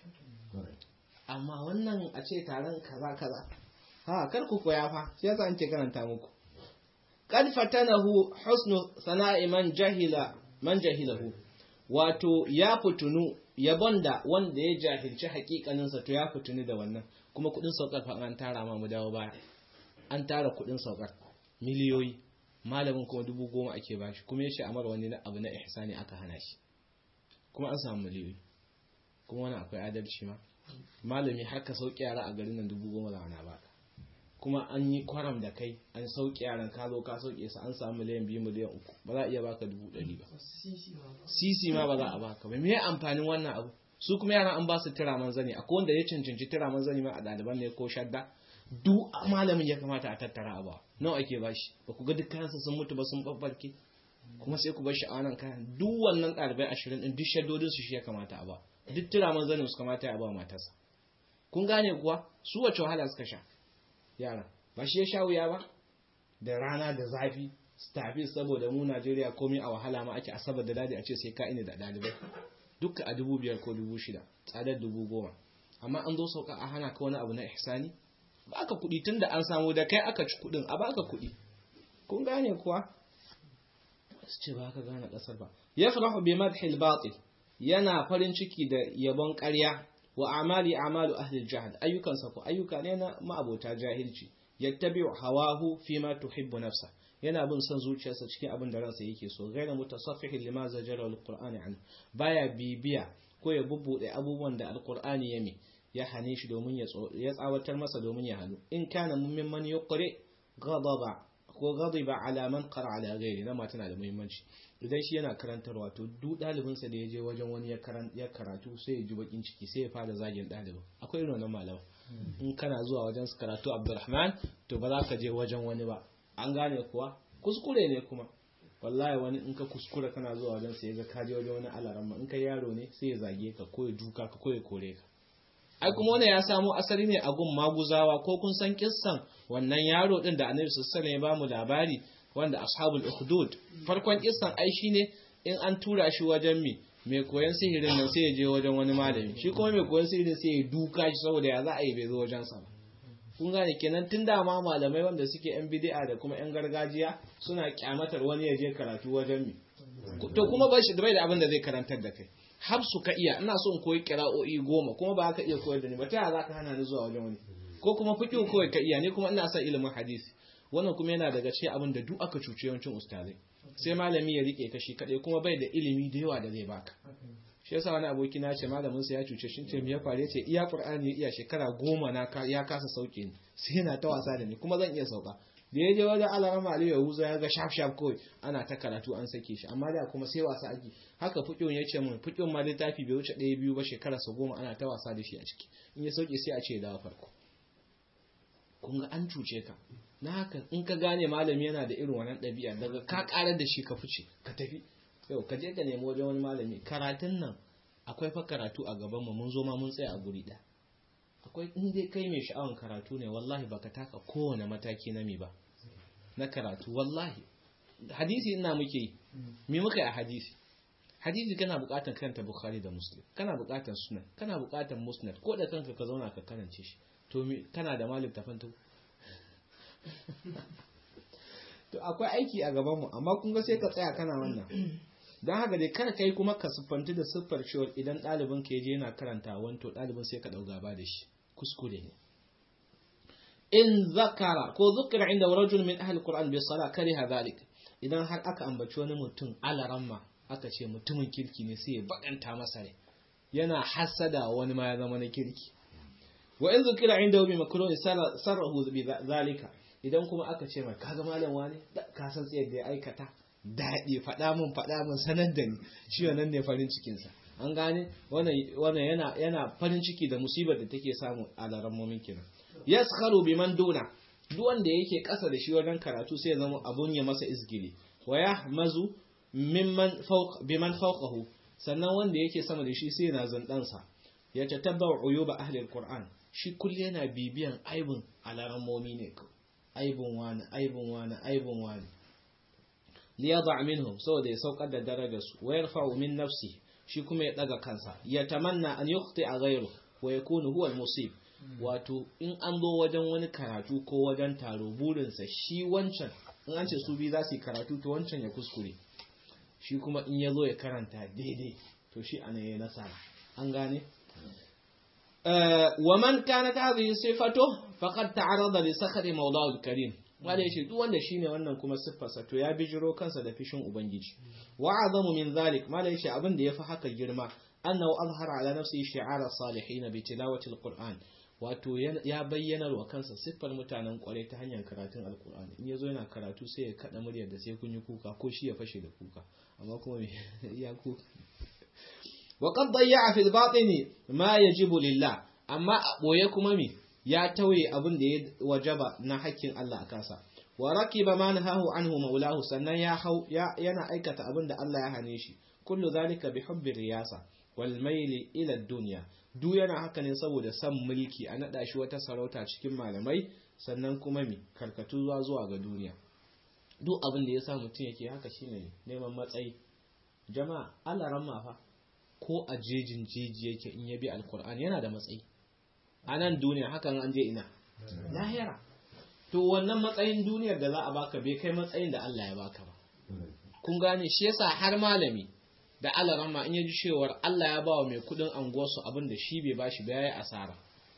amma wannan a ce taron kaza kaza ha kar ku koya fa shi yasa an ce karanta muku qad fatanahu husnu sana'i man jahila man jahilahu wato ya fitunu yabon da wanda ya jahilci hakikaninsa to ya fitunu da wannan kuma kudin saukar fa an tara ma mu dawo baya an tara kudin saukar miliyoyi malamin kuma dubu goma ake bashi kuma ya ce amar wani abu na ihsani aka hana shi kuma an samu miliyoyi kuma wani akwai adalci ma malami har ka sauke yara a garin nan dubu goma za a baka kuma an yi kwaram da kai an sauke yaran ka zo ka sauke su an samu miliyan biyu miliyan uku ba za a iya baka dubu ɗari ba sisi ma ba za a baka ba me amfanin wannan abu su kuma yaran an ba su tiraman zani akwai wanda ya cancanci tiraman zani ma a ɗaliban ne ko shadda duk malamin ya kamata a tattara a ba nawa ake bashi ba ku ga duk kayansa sun mutu ba sun babbarke kuma sai ku bar shi a wannan kayan duk wannan ɗalibai ashirin ɗin duk shaddodin su shi ya kamata a ba duk tiraman zanin su kamata ya ba matarsa kun gane kuwa su wace wahala suka sha yara ba shi ya sha wuya ba da rana da zafi tafi saboda mu Najeriya komai a wahala ma ake asabar da dadi a ce sai ka ina da dalibai duka a dubu biyar ko dubu shida tsadar dubu goma amma an zo sauka a hana ka wani abu na ihsani ba ka kuɗi tun da an samu da kai aka ci kuɗin a baka kuɗi kun gane kuwa su ce ba ka gane ƙasar ba ya farahu bi madhil batil yana farin ciki da yabon ƙarya wa amali amalu ahli jahil ayyukansa ko ayyuka ne na ma'abota jahilci yattabi'u hawahu fi ma tuhibbu nafsa yana bin son zuciyarsa cikin abin da ransa yake so gaira mutasaffihi lima zajara alqur'ani an baya bibiya ko ya bubbude abubuwan da alqur'ani ya mi ya hane shi domin ya tsawatar masa domin ya hanu in kana mimman yuqri ghadaba ko ghadiba ala man qara ala ghairi na tana da muhimmanci idan shi yana karantarwa to duk ɗalibinsa da ya je wajen wani ya karatu sai ya ji bakin ciki sai ya fara zagin ɗalibin akwai irin wannan malama in kana zuwa wajen su karatu abdurrahman to ba za ka je wajen wani ba an gane kuwa kuskure ne kuma wallahi wani in ka kuskure kana zuwa wajen sa ya ga ka je wajen wani alaramma in ka yaro ne sai ya zage ka ko ya duka ka ko ya kore ka ai kuma wannan ya samo asali ne a gun maguzawa ko kun san kissan wannan yaro din da annabi sallallahu alaihi wasallam ya bamu labari wanda ashabul ukhdud farkon kissan ai shine in an tura shi wajen mi mai koyon sihirin nan sai ya je wajen wani malami shi kuma mai koyon sihirin sai ya duka shi saboda ya za a yi bai zo wajen sa ba kun gane kenan tun da ma malamai wanda suke yan bid'a da kuma yan gargajiya suna kyamatar wani ya je karatu wajen mi to kuma ba shi bai da abin da zai karantar da kai har su ka iya ina so in koyi kira'o'i goma kuma ba ka iya koyar da ni ba ta yaya za ka hana ni zuwa wajen wani ko kuma fiqh kawai ka iya ni kuma ina son ilimin hadisi wannan kuma yana daga cikin abin da duk aka cuce yawancin ustazai sai malami ya rike kashi kadai kuma bai da ilimi da yawa da zai baka shi yasa wani aboki na ce malamin sa ya cuce shi ce me ya faru yace iya qur'ani iya shekara goma na ya kasa sauke ni sai yana ta wasa da ni kuma zan iya sauka da ya je wajen alarama aliyu yahuza ya ga shaf shaf kawai ana ta karatu an sake shi amma da kuma sai wasa ake haka fukin ya ce mun fukin ma littafi bai wuce ɗaya biyu ba shekara sa goma ana ta wasa da shi a ciki in ya sauke sai a ce dawo farko kun ga an cuce ka na haka in ka gane malami yana da irin wannan ɗabi'a daga ka ƙarar da shi ka fice ka tafi yau ka je ka nemi wajen wani malami karatun nan akwai fa karatu a gaban mu mun zo ma mun tsaya a guri ɗaya akwai in dai kai mai sha'awan karatu ne wallahi baka taka kowane mataki na mi ba na karatu wallahi hadisi ina muke yi me muka yi a hadisi hadisi kana bukatar karanta bukhari da muslim kana bukatar sunan kana bukatar musnad ko da kanka ka zauna ka karance shi to kana da malik tafanto to akwai aiki a gaban mu amma kun ga sai ka tsaya kana wannan don haka dai kada kai kuma ka siffanti da siffar cewa idan ɗalibin ka je yana karanta wanto ɗalibin sai ka ɗau gaba da shi kuskure ne in zakara ko zukira inda rajul min ahli qur'an bi sala kariha dhalik idan har aka ambaci wani mutum alaramma aka ce mutumin kirki ne sai ya bakanta masa ne yana hasada wani ma ya zama na kirki wa in zukira inda bi makroni sarrahu bi zalika idan kuma aka ce mai kaga malam wani ka san tsayar da ya aikata daɗi faɗa min faɗa min sanar da ni shi wannan ne farin cikinsa an gane wannan yana yana farin ciki da musibar da take samu a larammomin kenan yaskharu biman duna duk wanda yake ƙasa da shi wajen karatu sai ya zama abun ya masa izgili wa yahmazu mimman fawq biman fawqahu sannan wanda yake sama da shi sai yana zandansa ya tatabba uyuba ahli alquran shi kullu yana bibiyan aibun alarammomi ne aibun wani aibun wani aibun wani liyada minhum saboda ya saukar da darajar su wa yarfa'u min nafsi shi kuma ya daga kansa ya tamanna an yukhti a ghayru wa yakunu huwa al-musib wato in an zo wajen wani karatu ko wajen taro burinsa shi wancan in an ce su bi za su yi karatu to wancan ya kuskure shi kuma in ya zo ya karanta daidai to shi ana yi nasara an gane wa man kana ta hadhihi sifatu faqad ta'arada li sakhri mawda'u al-karim wanda yace duk wanda shine wannan kuma siffarsa to ya bijiro kansa da fishin ubangiji wa azamu min zalik mala yace abin da yafi haka girma annahu azhara ala nafsihi shi'ara salihin bi tilawati al-qur'an wato ya bayyana wa kansa siffar mutanen kwarai ta hanyar karatun alkur'ani in yazo yana karatu sai ya kada muryar da sai kun yi kuka ko shi ya fashe da kuka amma kuma ya kuka wa qad dayya fi al-batini ma yajibu lillah amma a boye kuma me ya tauye abin da ya wajaba na hakkin Allah a kansa wa rakiba ma nahahu anhu maulahu sannan ya hau yana aikata abin da Allah ya hane shi kullu zalika bi hubbi riyasa wal maili ila dunya duk yana haka ne saboda san mulki a naɗa shi wata sarauta cikin malamai sannan kuma mi karkatu zuwa zuwa ga duniya duk abin da ya sa mutum yake haka shine neman matsayi jama'a Allah ramma fa ko a jejin jeji yake in ya bi alkur'ani yana da matsayi a nan duniya hakan an je ina lahira to wannan matsayin duniyar da za a baka bai kai matsayin da Allah ya baka ba kun gane shi yasa har malami da alarama in ya ji cewar Allah ya ba wa mai kudin anguwarsu abin da shi bai bashi ba yayi asara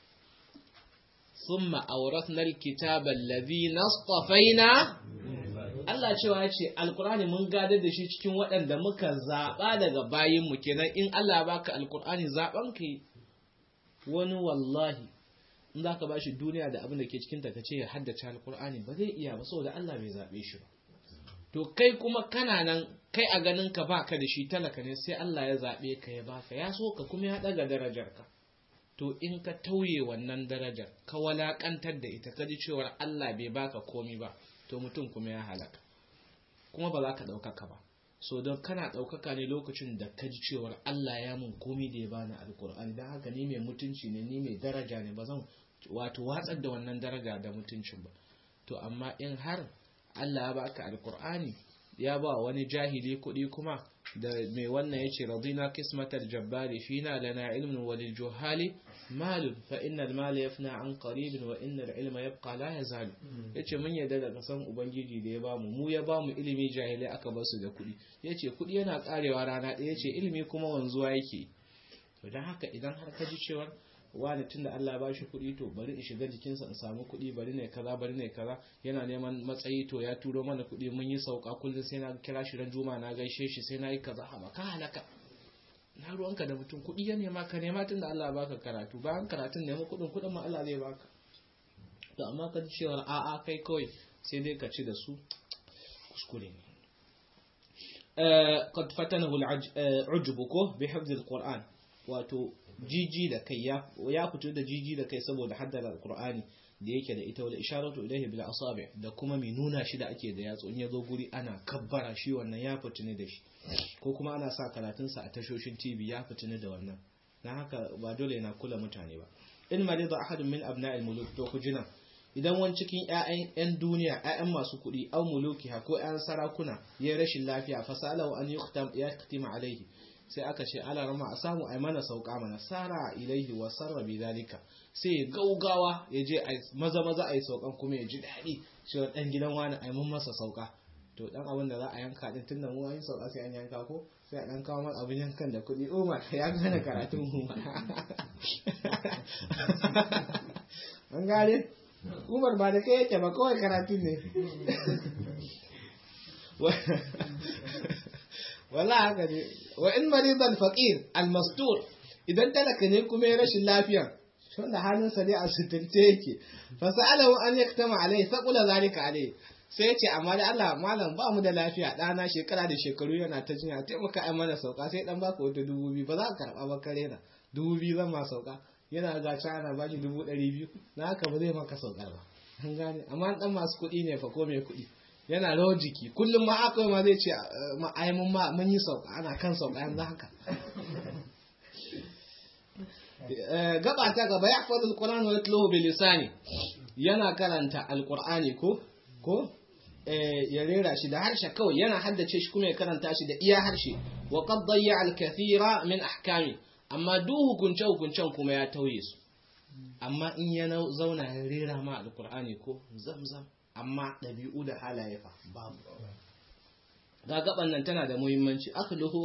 summa awrathna alkitaba alladhi nastafaina Allah cewa ya ce alkur'ani mun gadar da shi cikin waɗanda muka zaɓa daga bayin mu kenan in Allah ya baka alkur'ani zaɓan ka wani wallahi in za ka bashi duniya da abin da ke cikin ta ce ya haddace alkur'ani ba zai iya ba saboda Allah bai zaɓe shi ba to kai kuma kana nan kai a ganin ka baka da shi talaka ne sai Allah ya zaɓe ka ya baka ya so ka kuma ya ɗaga darajar ka to in ka tauye wannan darajar ka walakantar da ita ka ji cewar Allah bai baka komi ba to mutum kuma ya halaka kuma ba za ka ɗaukaka ba so don kana ɗaukaka ne lokacin da ka ji cewar Allah ya mun komi da ya bani alkur'ani don haka ni mai mutunci ne ni mai daraja ne ba zan wato watsar da wannan daraja da mutuncin ba to amma in har Allah ya baka alkur'ani ya ba wani jahili kuɗi kuma da mai wannan ya ce radina kismatar jabbari fina lana ilmin walil juhali malun fa innal mala yafna an qaribin wa innal ilma yabqa la yazal yace mun yadda da kasan ubangiji da ya bamu mu ya bamu ilimi jahilai aka basu da kuɗi yace kuɗi yana karewa rana ɗaya yace ilimi kuma wanzuwa yake to dan haka idan har ka ji cewa wani tunda Allah ba shi kuɗi to bari in shiga jikinsa in samu kuɗi bari ne kaza bari ne kaza yana neman matsayi to ya turo mana kuɗi mun yi sauka kullum sai na kira shi ran juma na gaishe shi sai na yi kaza haba ka halaka na ruwanka da mutum kuɗi ya nema ka nema tun da Allah ya baka karatu bayan karatun nema kuɗin kuɗin ma Allah zai baka to amma ka ji cewar a'a kai kawai sai dai ka ci da su kuskure ne قد فتنه العجب ko bi hifz alquran wato jiji da kai ya fito da jiji da kai saboda haddara alqur'ani da yake da ita wal isharatu ilayhi bil asabi da kuma mai nuna shi da ake da yatsu in yazo guri ana kabbara shi wannan ya fitini da shi ko kuma ana sa karatun sa a tashoshin TV ya fitini da wannan dan haka ba dole yana kula mutane ba in marida ahadun min abna'il muluk to ku jina idan wani cikin ƴaƴan ƴan duniya ƴaƴan masu kuɗi aw mulukiha ko ƴan sarakuna ya rashin lafiya fasalahu an yuktam yaktima alaihi sai aka ce ala rama a samu ai mana sauka mana sara ilaihi wa sarra bi zalika sai ya gaugawa ya je maza maza ai saukan kuma ya ji daɗi cewa dan gidan wani ai mun masa sauka to dan abin da za a yanka din tunda mu an yi sauka sai an yanka ko sai a dan kawo mana abin yankan da kuɗi Umar ya gane karatun mu an gane Umar ba da kai yake ba kawai karatun ne wala haka ne wa in maridan faqir almastur idan talaka ne kuma ya rashin lafiya wanda hannunsa ne a sutunce yake fa sa'alahu an yaktama alai faqula zalika alai sai ya ce amma da Allah malam ba mu da lafiya ɗana shekara da shekaru yana ta jinya taimaka ai mana sauka sai dan baka wata dubu biyu ba za ka karɓa ba kare na dubu biyu zan ma sauka yana ga ana ba shi dubu ɗari biyu na haka ba zai maka saukar ba an gane amma dan masu kuɗi ne fa ko mai kuɗi yana rawar jiki kullum ma akwai ma zai ce ai mun ma mun yi sauka ana kan sauka yanzu haka gaba ta gaba ya faɗi alquran wa yatluhu bi lisani yana karanta alqur'ani ko ko ya rera shi da harshe kawai yana haddace shi kuma ya karanta shi da iya harshe wa qad dayya al-kathira min ahkami amma duk hukunce hukuncen kuma ya tauye su amma in ya zauna ya rera ma alqur'ani ko zamzam amma ɗabi'u da halaye fa babu ga gaban nan tana da muhimmanci akhluhu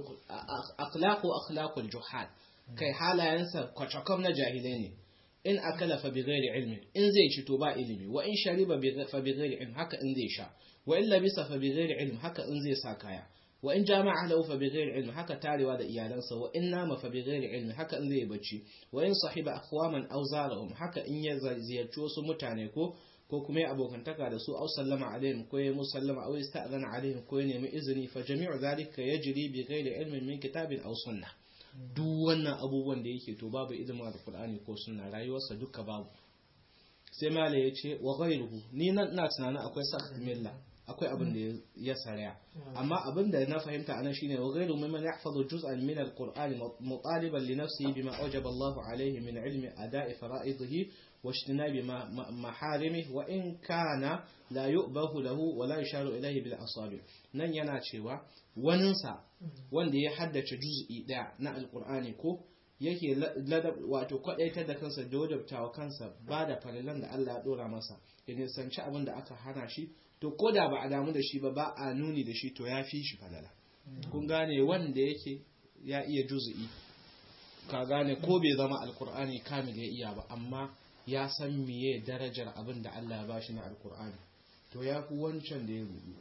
akhlaqu akhlaqul juhal kai halayensa kwacakam na jahilai ne in akala fa bighairi ilmi in zai ci to ba ilimi wa in shariba fa bighairi ilmi haka in zai sha wa in labisa fa bighairi ilmi haka in zai sa kaya wa in jama'a lahu fa bighairi ilmi haka tarewa da iyalansa wa in nama fa bighairi ilmi haka in zai bacci wa in sahiba aqwaman aw zarahum haka in ya ziyarci wasu mutane ko ko kuma ya abokantaka da su aw sallama alaihim ko ya musallama aw ista'zana alaihim ko ya nemi izini fa jami'u dhalika yajri bi ghairi ilmin min kitabin aw sunnah duk wannan abubuwan da yake to babu ilimin alqur'ani ko sunna rayuwarsa duka babu sai mala ya ce wa ghairuhu ni nan ina tunanin akwai sakh milla akwai abin da ya saraya amma abin da na fahimta anan shine wa ghairu mimman yahfazu juz'an min alqur'ani mutaliban li nafsihi bima awjaba Allahu alayhi min ilmi ada'i fara'idihi واجتناب محارمه وإن كان لا يؤبه له ولا يشار إليه بالأصابع nan yana cewa waninsa wanda ya haddace juz'i ɗaya na alkur'ani ko yake wato kwaɗaitar da kansa da wajabtawa kansa ba da farilan da Allah ya ɗora masa ya nisanci abin da aka hana shi to ko da ba a damu da shi ba ba a nuni da shi to ya fi shi falala kun gane wanda yake ya iya juz'i ka gane ko bai zama alkur'ani kamil ya iya ba amma ya san miye darajar abin da Allah ya bashi na alkur'ani to ya fi wancan da ya rubu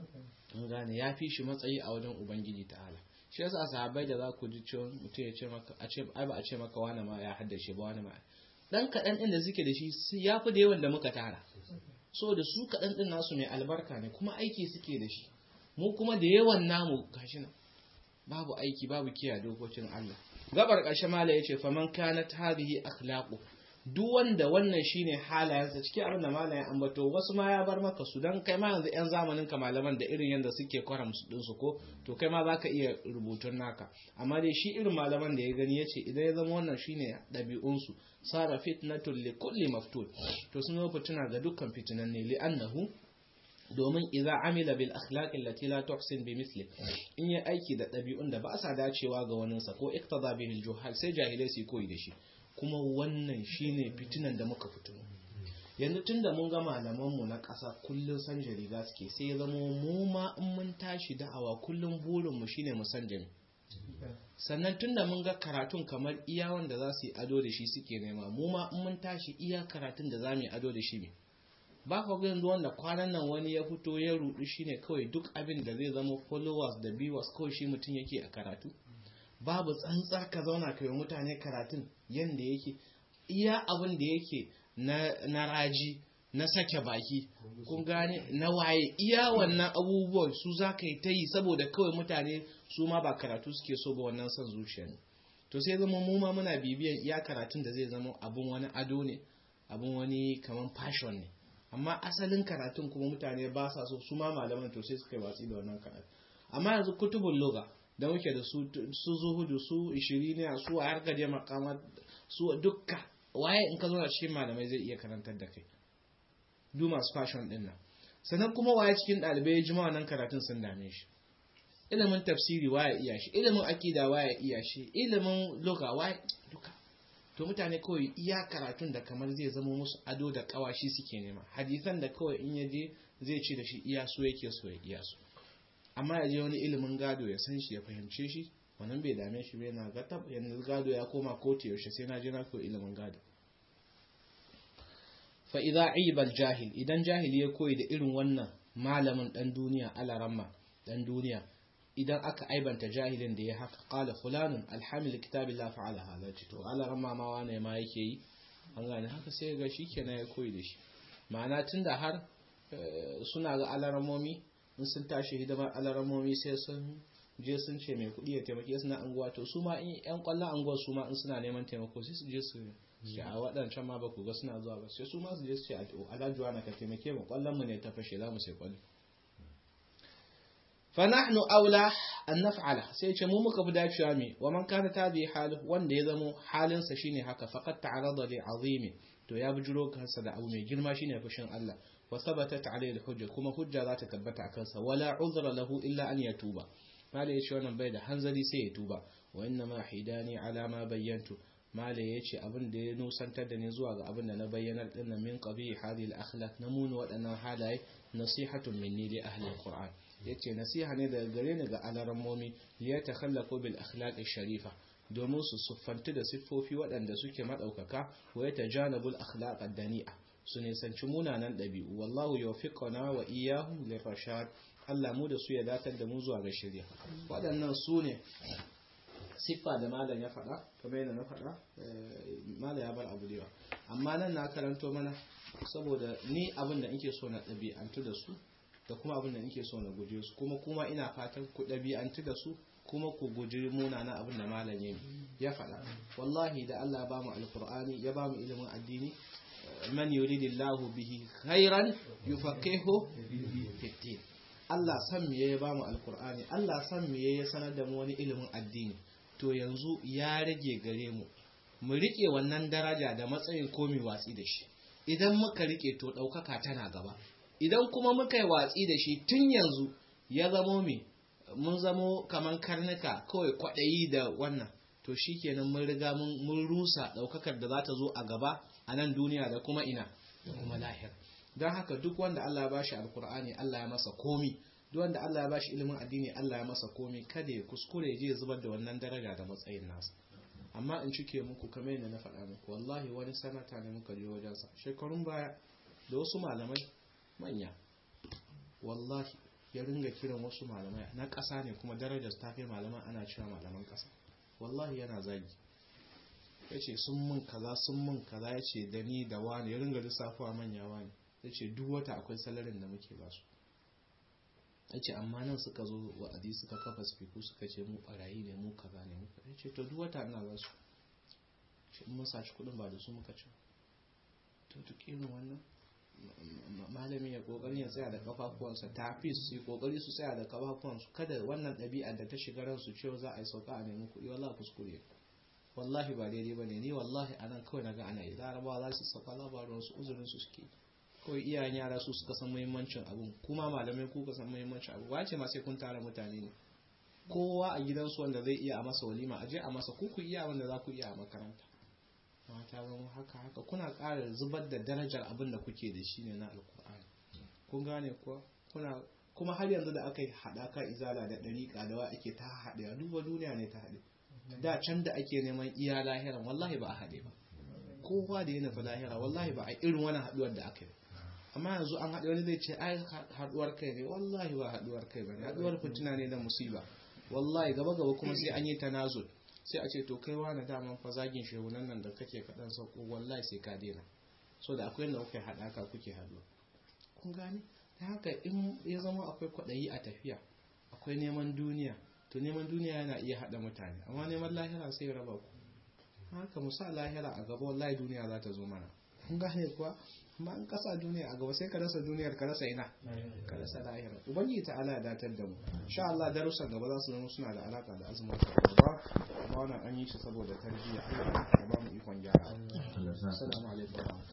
an gane ya fi shi matsayi a wajen ubangiji ta'ala shi yasa sahabbai da za ku ji cewa mutum ya ce maka a ce ai ba a ce maka wani ma ya haddace ba wani ma dan kaɗan ɗin da suke da shi ya fi da yawan da muka tara so da su kaɗan ɗin nasu mai albarka ne kuma aiki suke da shi mu kuma da yawan namu gashi nan babu aiki babu kiyaye dokokin Allah gabar ƙarshe mala yace faman kanat hadhihi akhlaqu duk wanda wannan shine halayensa cikin abin da malamin ambato wasu ma ya bar maka su dan kai ma yanzu yan zamanin ka malaman da irin yanda suke kwaram su din su ko to kai ma zaka iya rubutun naka amma dai shi irin malaman da ya gani yace idan ya zama wannan shine dabi'un su sara fitnatul li kulli maftun to sun zo fituna ga dukkan fitinan ne li annahu domin idza amila bil akhlaq allati la tuhsin bi misli in ya aiki da dabi'un da ba sa dacewa ga waninsa ko iktada bihi al juhal sai jahilai su koyi da shi kuma wannan shine fitinan da muka fito yanzu tun da mun ga malamanmu na ƙasa kullum san riga suke sai ya zama mu ma in mun tashi da'awa kullum burinmu shine mu san jami sannan tun da mun ga karatun kamar iya wanda za su yi ado da shi suke nema mu ma in mun tashi iya karatun da za mu yi ado da shi ne ba ka ga yanzu wanda kwanan nan wani ya fito ya rudu shine kawai duk abin da zai zama followers da viewers kawai shi mutum yake a karatu babu tsantsa ka zauna ka yi mutane karatun yanda yake iya abin da yake na raji na sake baki kun gane na waye iya wannan abubuwan su za ka yi ta yi saboda kawai mutane su ma ba karatu suke so ba wannan son zuciya ne to sai zama mu ma muna bibiyan iya karatun da zai zama abun wani ado ne abun wani kaman fashion ne amma asalin karatun kuma mutane ba sa so su ma malaman to sai suka yi watsi da wannan karatu amma yanzu kutubun loga da muke da su su zuhudu su ishiriniya su a harkar je makama su dukka waye in ka zo cikin malamai zai iya karantar da kai du masu fashion din nan sannan kuma waye cikin ɗalibai ya jima wannan karatun sun dame shi ilimin tafsiri waye iya shi ilimin akida waye iya shi ilimin loga waye duka to mutane kawai iya karatun da kamar zai zama musu ado da kawashi suke nema hadisan da kawai in yaje zai ci da shi iya so yake so ya iya so amma ya je wani ilimin gado ya san shi ya fahimce shi wannan bai dame shi bai na ga tab yanzu gado ya koma kotu yaushe sai na je na koyi ilimin gado fa idza aiba jahil idan jahili ya koyi da irin wannan malamin dan duniya alaramma dan duniya idan aka aibanta jahilin da ya haka qala fulanun alhamil kitabillah fa'ala hadha to alaramma ma wane ma yake yi an gane haka sai ga shikenan ya koyi da shi ma'ana tunda har suna ga alaramomi in sun tashi hidimar alaramomi sai sun je sun ce mai kuɗi ya taimake su na anguwa to su ma in yan kwallon anguwa su ma in suna neman taimako sai su je su ce a waɗancan ma ba ku ga suna zuwa ba sai su ma su je su ce alhajuwa na ka taimake mu kwallon mu ne ta fashe za mu sai kwallo fa nahnu aula an naf'ala sai ce mu muka fi dacewa me wa man kana tabi halu wanda ya zamo halinsa shine haka faqad ta'arada li azimi to ya bujuro kansa da abu mai girma shine fushin Allah wa thabatat alayhi al-hujja kuma hujja za ta tabbata a kansa wala uzra lahu illa an yatuba mala yace wannan bai da hanzari sai ya tuba wa inna ma hidani ala ma bayyantu mala yace abin da ya nusantar da ni zuwa ga abin da na bayyanar din min qabi hadhihi al-akhlaq namuni waɗannan halaye nasihatun minni li ahli al-qur'an yace nasiha ne daga gare ni ga alarammomi li yatakhallaqu bil akhlaq sharifa domin su siffantu da siffofi waɗanda suke maɗaukaka wa ya tajanabul akhlaq ad-dani'a su nisanci munanan ɗabi'u wallahu yawfiquna wa iyyahum lirashad Allah mu da su ya datar da mu zuwa ga shirya waɗannan su ne siffa da malam ya faɗa kamar yadda na faɗa malam ya bar abu da amma nan na karanto mana saboda ni abin da nake so na ɗabi'antu da su da kuma abin da nake so na guje su kuma kuma ina fatan ku ɗabi'antu da su kuma ku guji munana abin da malam ya faɗa wallahi da Allah ya bamu alqur'ani ya bamu ilimin addini man yuridillahu bihi khairan yufaqihu fi din Allah san me ya bamu alqur'ani Allah san me ya sanar da mu wani ilimin addini to yanzu ya rage gare mu mu rike wannan daraja da matsayin komi watsi da shi idan muka rike to ɗaukaka tana gaba idan kuma muka yi watsi da shi tun yanzu ya zamo me mun zamo kaman karnuka kawai kwaɗayi da wannan to shi kenan mun riga mun rusa ɗaukakar da za ta zo a gaba a nan duniya da kuma ina da kuma lahir don haka duk wanda Allah ya bashi alkur'ani Allah ya masa komi duk wanda Allah ya bashi ilimin addini Allah ya masa komi kada ya kuskure je zubar da wannan daraja da matsayin nasa amma in cike muku kamar yadda na faɗa muku wallahi wani sanata ne muka je wajensa shekarun baya da wasu malamai manya wallahi ya ringa kiran wasu malamai na ƙasa ne kuma darajar ta kai malaman ana cewa malaman ƙasa wallahi yana zagi ya ce sun mun kaza sun mun kaza ya ce da ni da wani ya ringa lissafuwa manya wani ya ce duk wata akwai salarin da muke ba su ya ce amma nan suka zo wa'adi suka kafa spiku suka ce mu barayi ne mu kaza ne muka ya ce to duk wata ina ba su ce in mun saci kuɗin ba da su muka ci to duk irin wannan malami ya kokarin ya tsaya da kafafuwansa tafi su yi kokari su tsaya da kafafuwansu kada wannan ɗabi'a da ta shiga ransu cewa za a yi sauka a nemi kuɗi wallahi kuskure wallahi ba daidai ba ne ni wallahi a nan kawai naga ana yi larabawa za su sauka labarin su uzurin su suke kawai iyayen yara su suka san muhimmancin abun kuma malamai ku ka san muhimmancin abu wace ma sai kun tara mutane ne kowa a gidansu wanda zai iya a masa walima a je a masa ku ku iya wanda za ku iya a makaranta mata zama haka haka kuna ƙara zubar da darajar abin da kuke da shi ne na alkur'ani kun gane kuwa kuna kuma har yanzu da aka yi haɗaka izala da ɗariƙa da wa ake ta haɗe a duba duniya ne ta haɗe da can da ake neman iya lahiran wallahi ba a haɗe ba kowa da ya nufi lahira wallahi ba a irin wani haɗuwar da aka yi amma yanzu an haɗe wani zai ce ai haɗuwar kai ne wallahi ba haɗuwar kai ba ne haɗuwar fitina ne da musiba wallahi gaba gaba kuma sai an yi tanazul sai a ce to kai wani daman fa zagin shehunan nan da kake kaɗan sauko wallahi sai ka daina so da akwai yadda kuke haɗaka kuke haɗuwa kun gane ta haka in ya zama akwai kwaɗayi a tafiya akwai neman duniya to neman duniya yana iya haɗa mutane amma neman lahira sai ya raba ku haka musa lahira a gaba wallahi duniya za ta zo mana kun gane kuwa amma in kasa duniya a gaba sai ka rasa duniyar ka rasa ina ka rasa lahira ubangiji ta ala ya datar da mu insha Allah darussan gaba za su zama suna da alaka da azumin gaba amma wannan an yi shi saboda tarbiyya Allah ya ba mu ikon gyara assalamu alaikum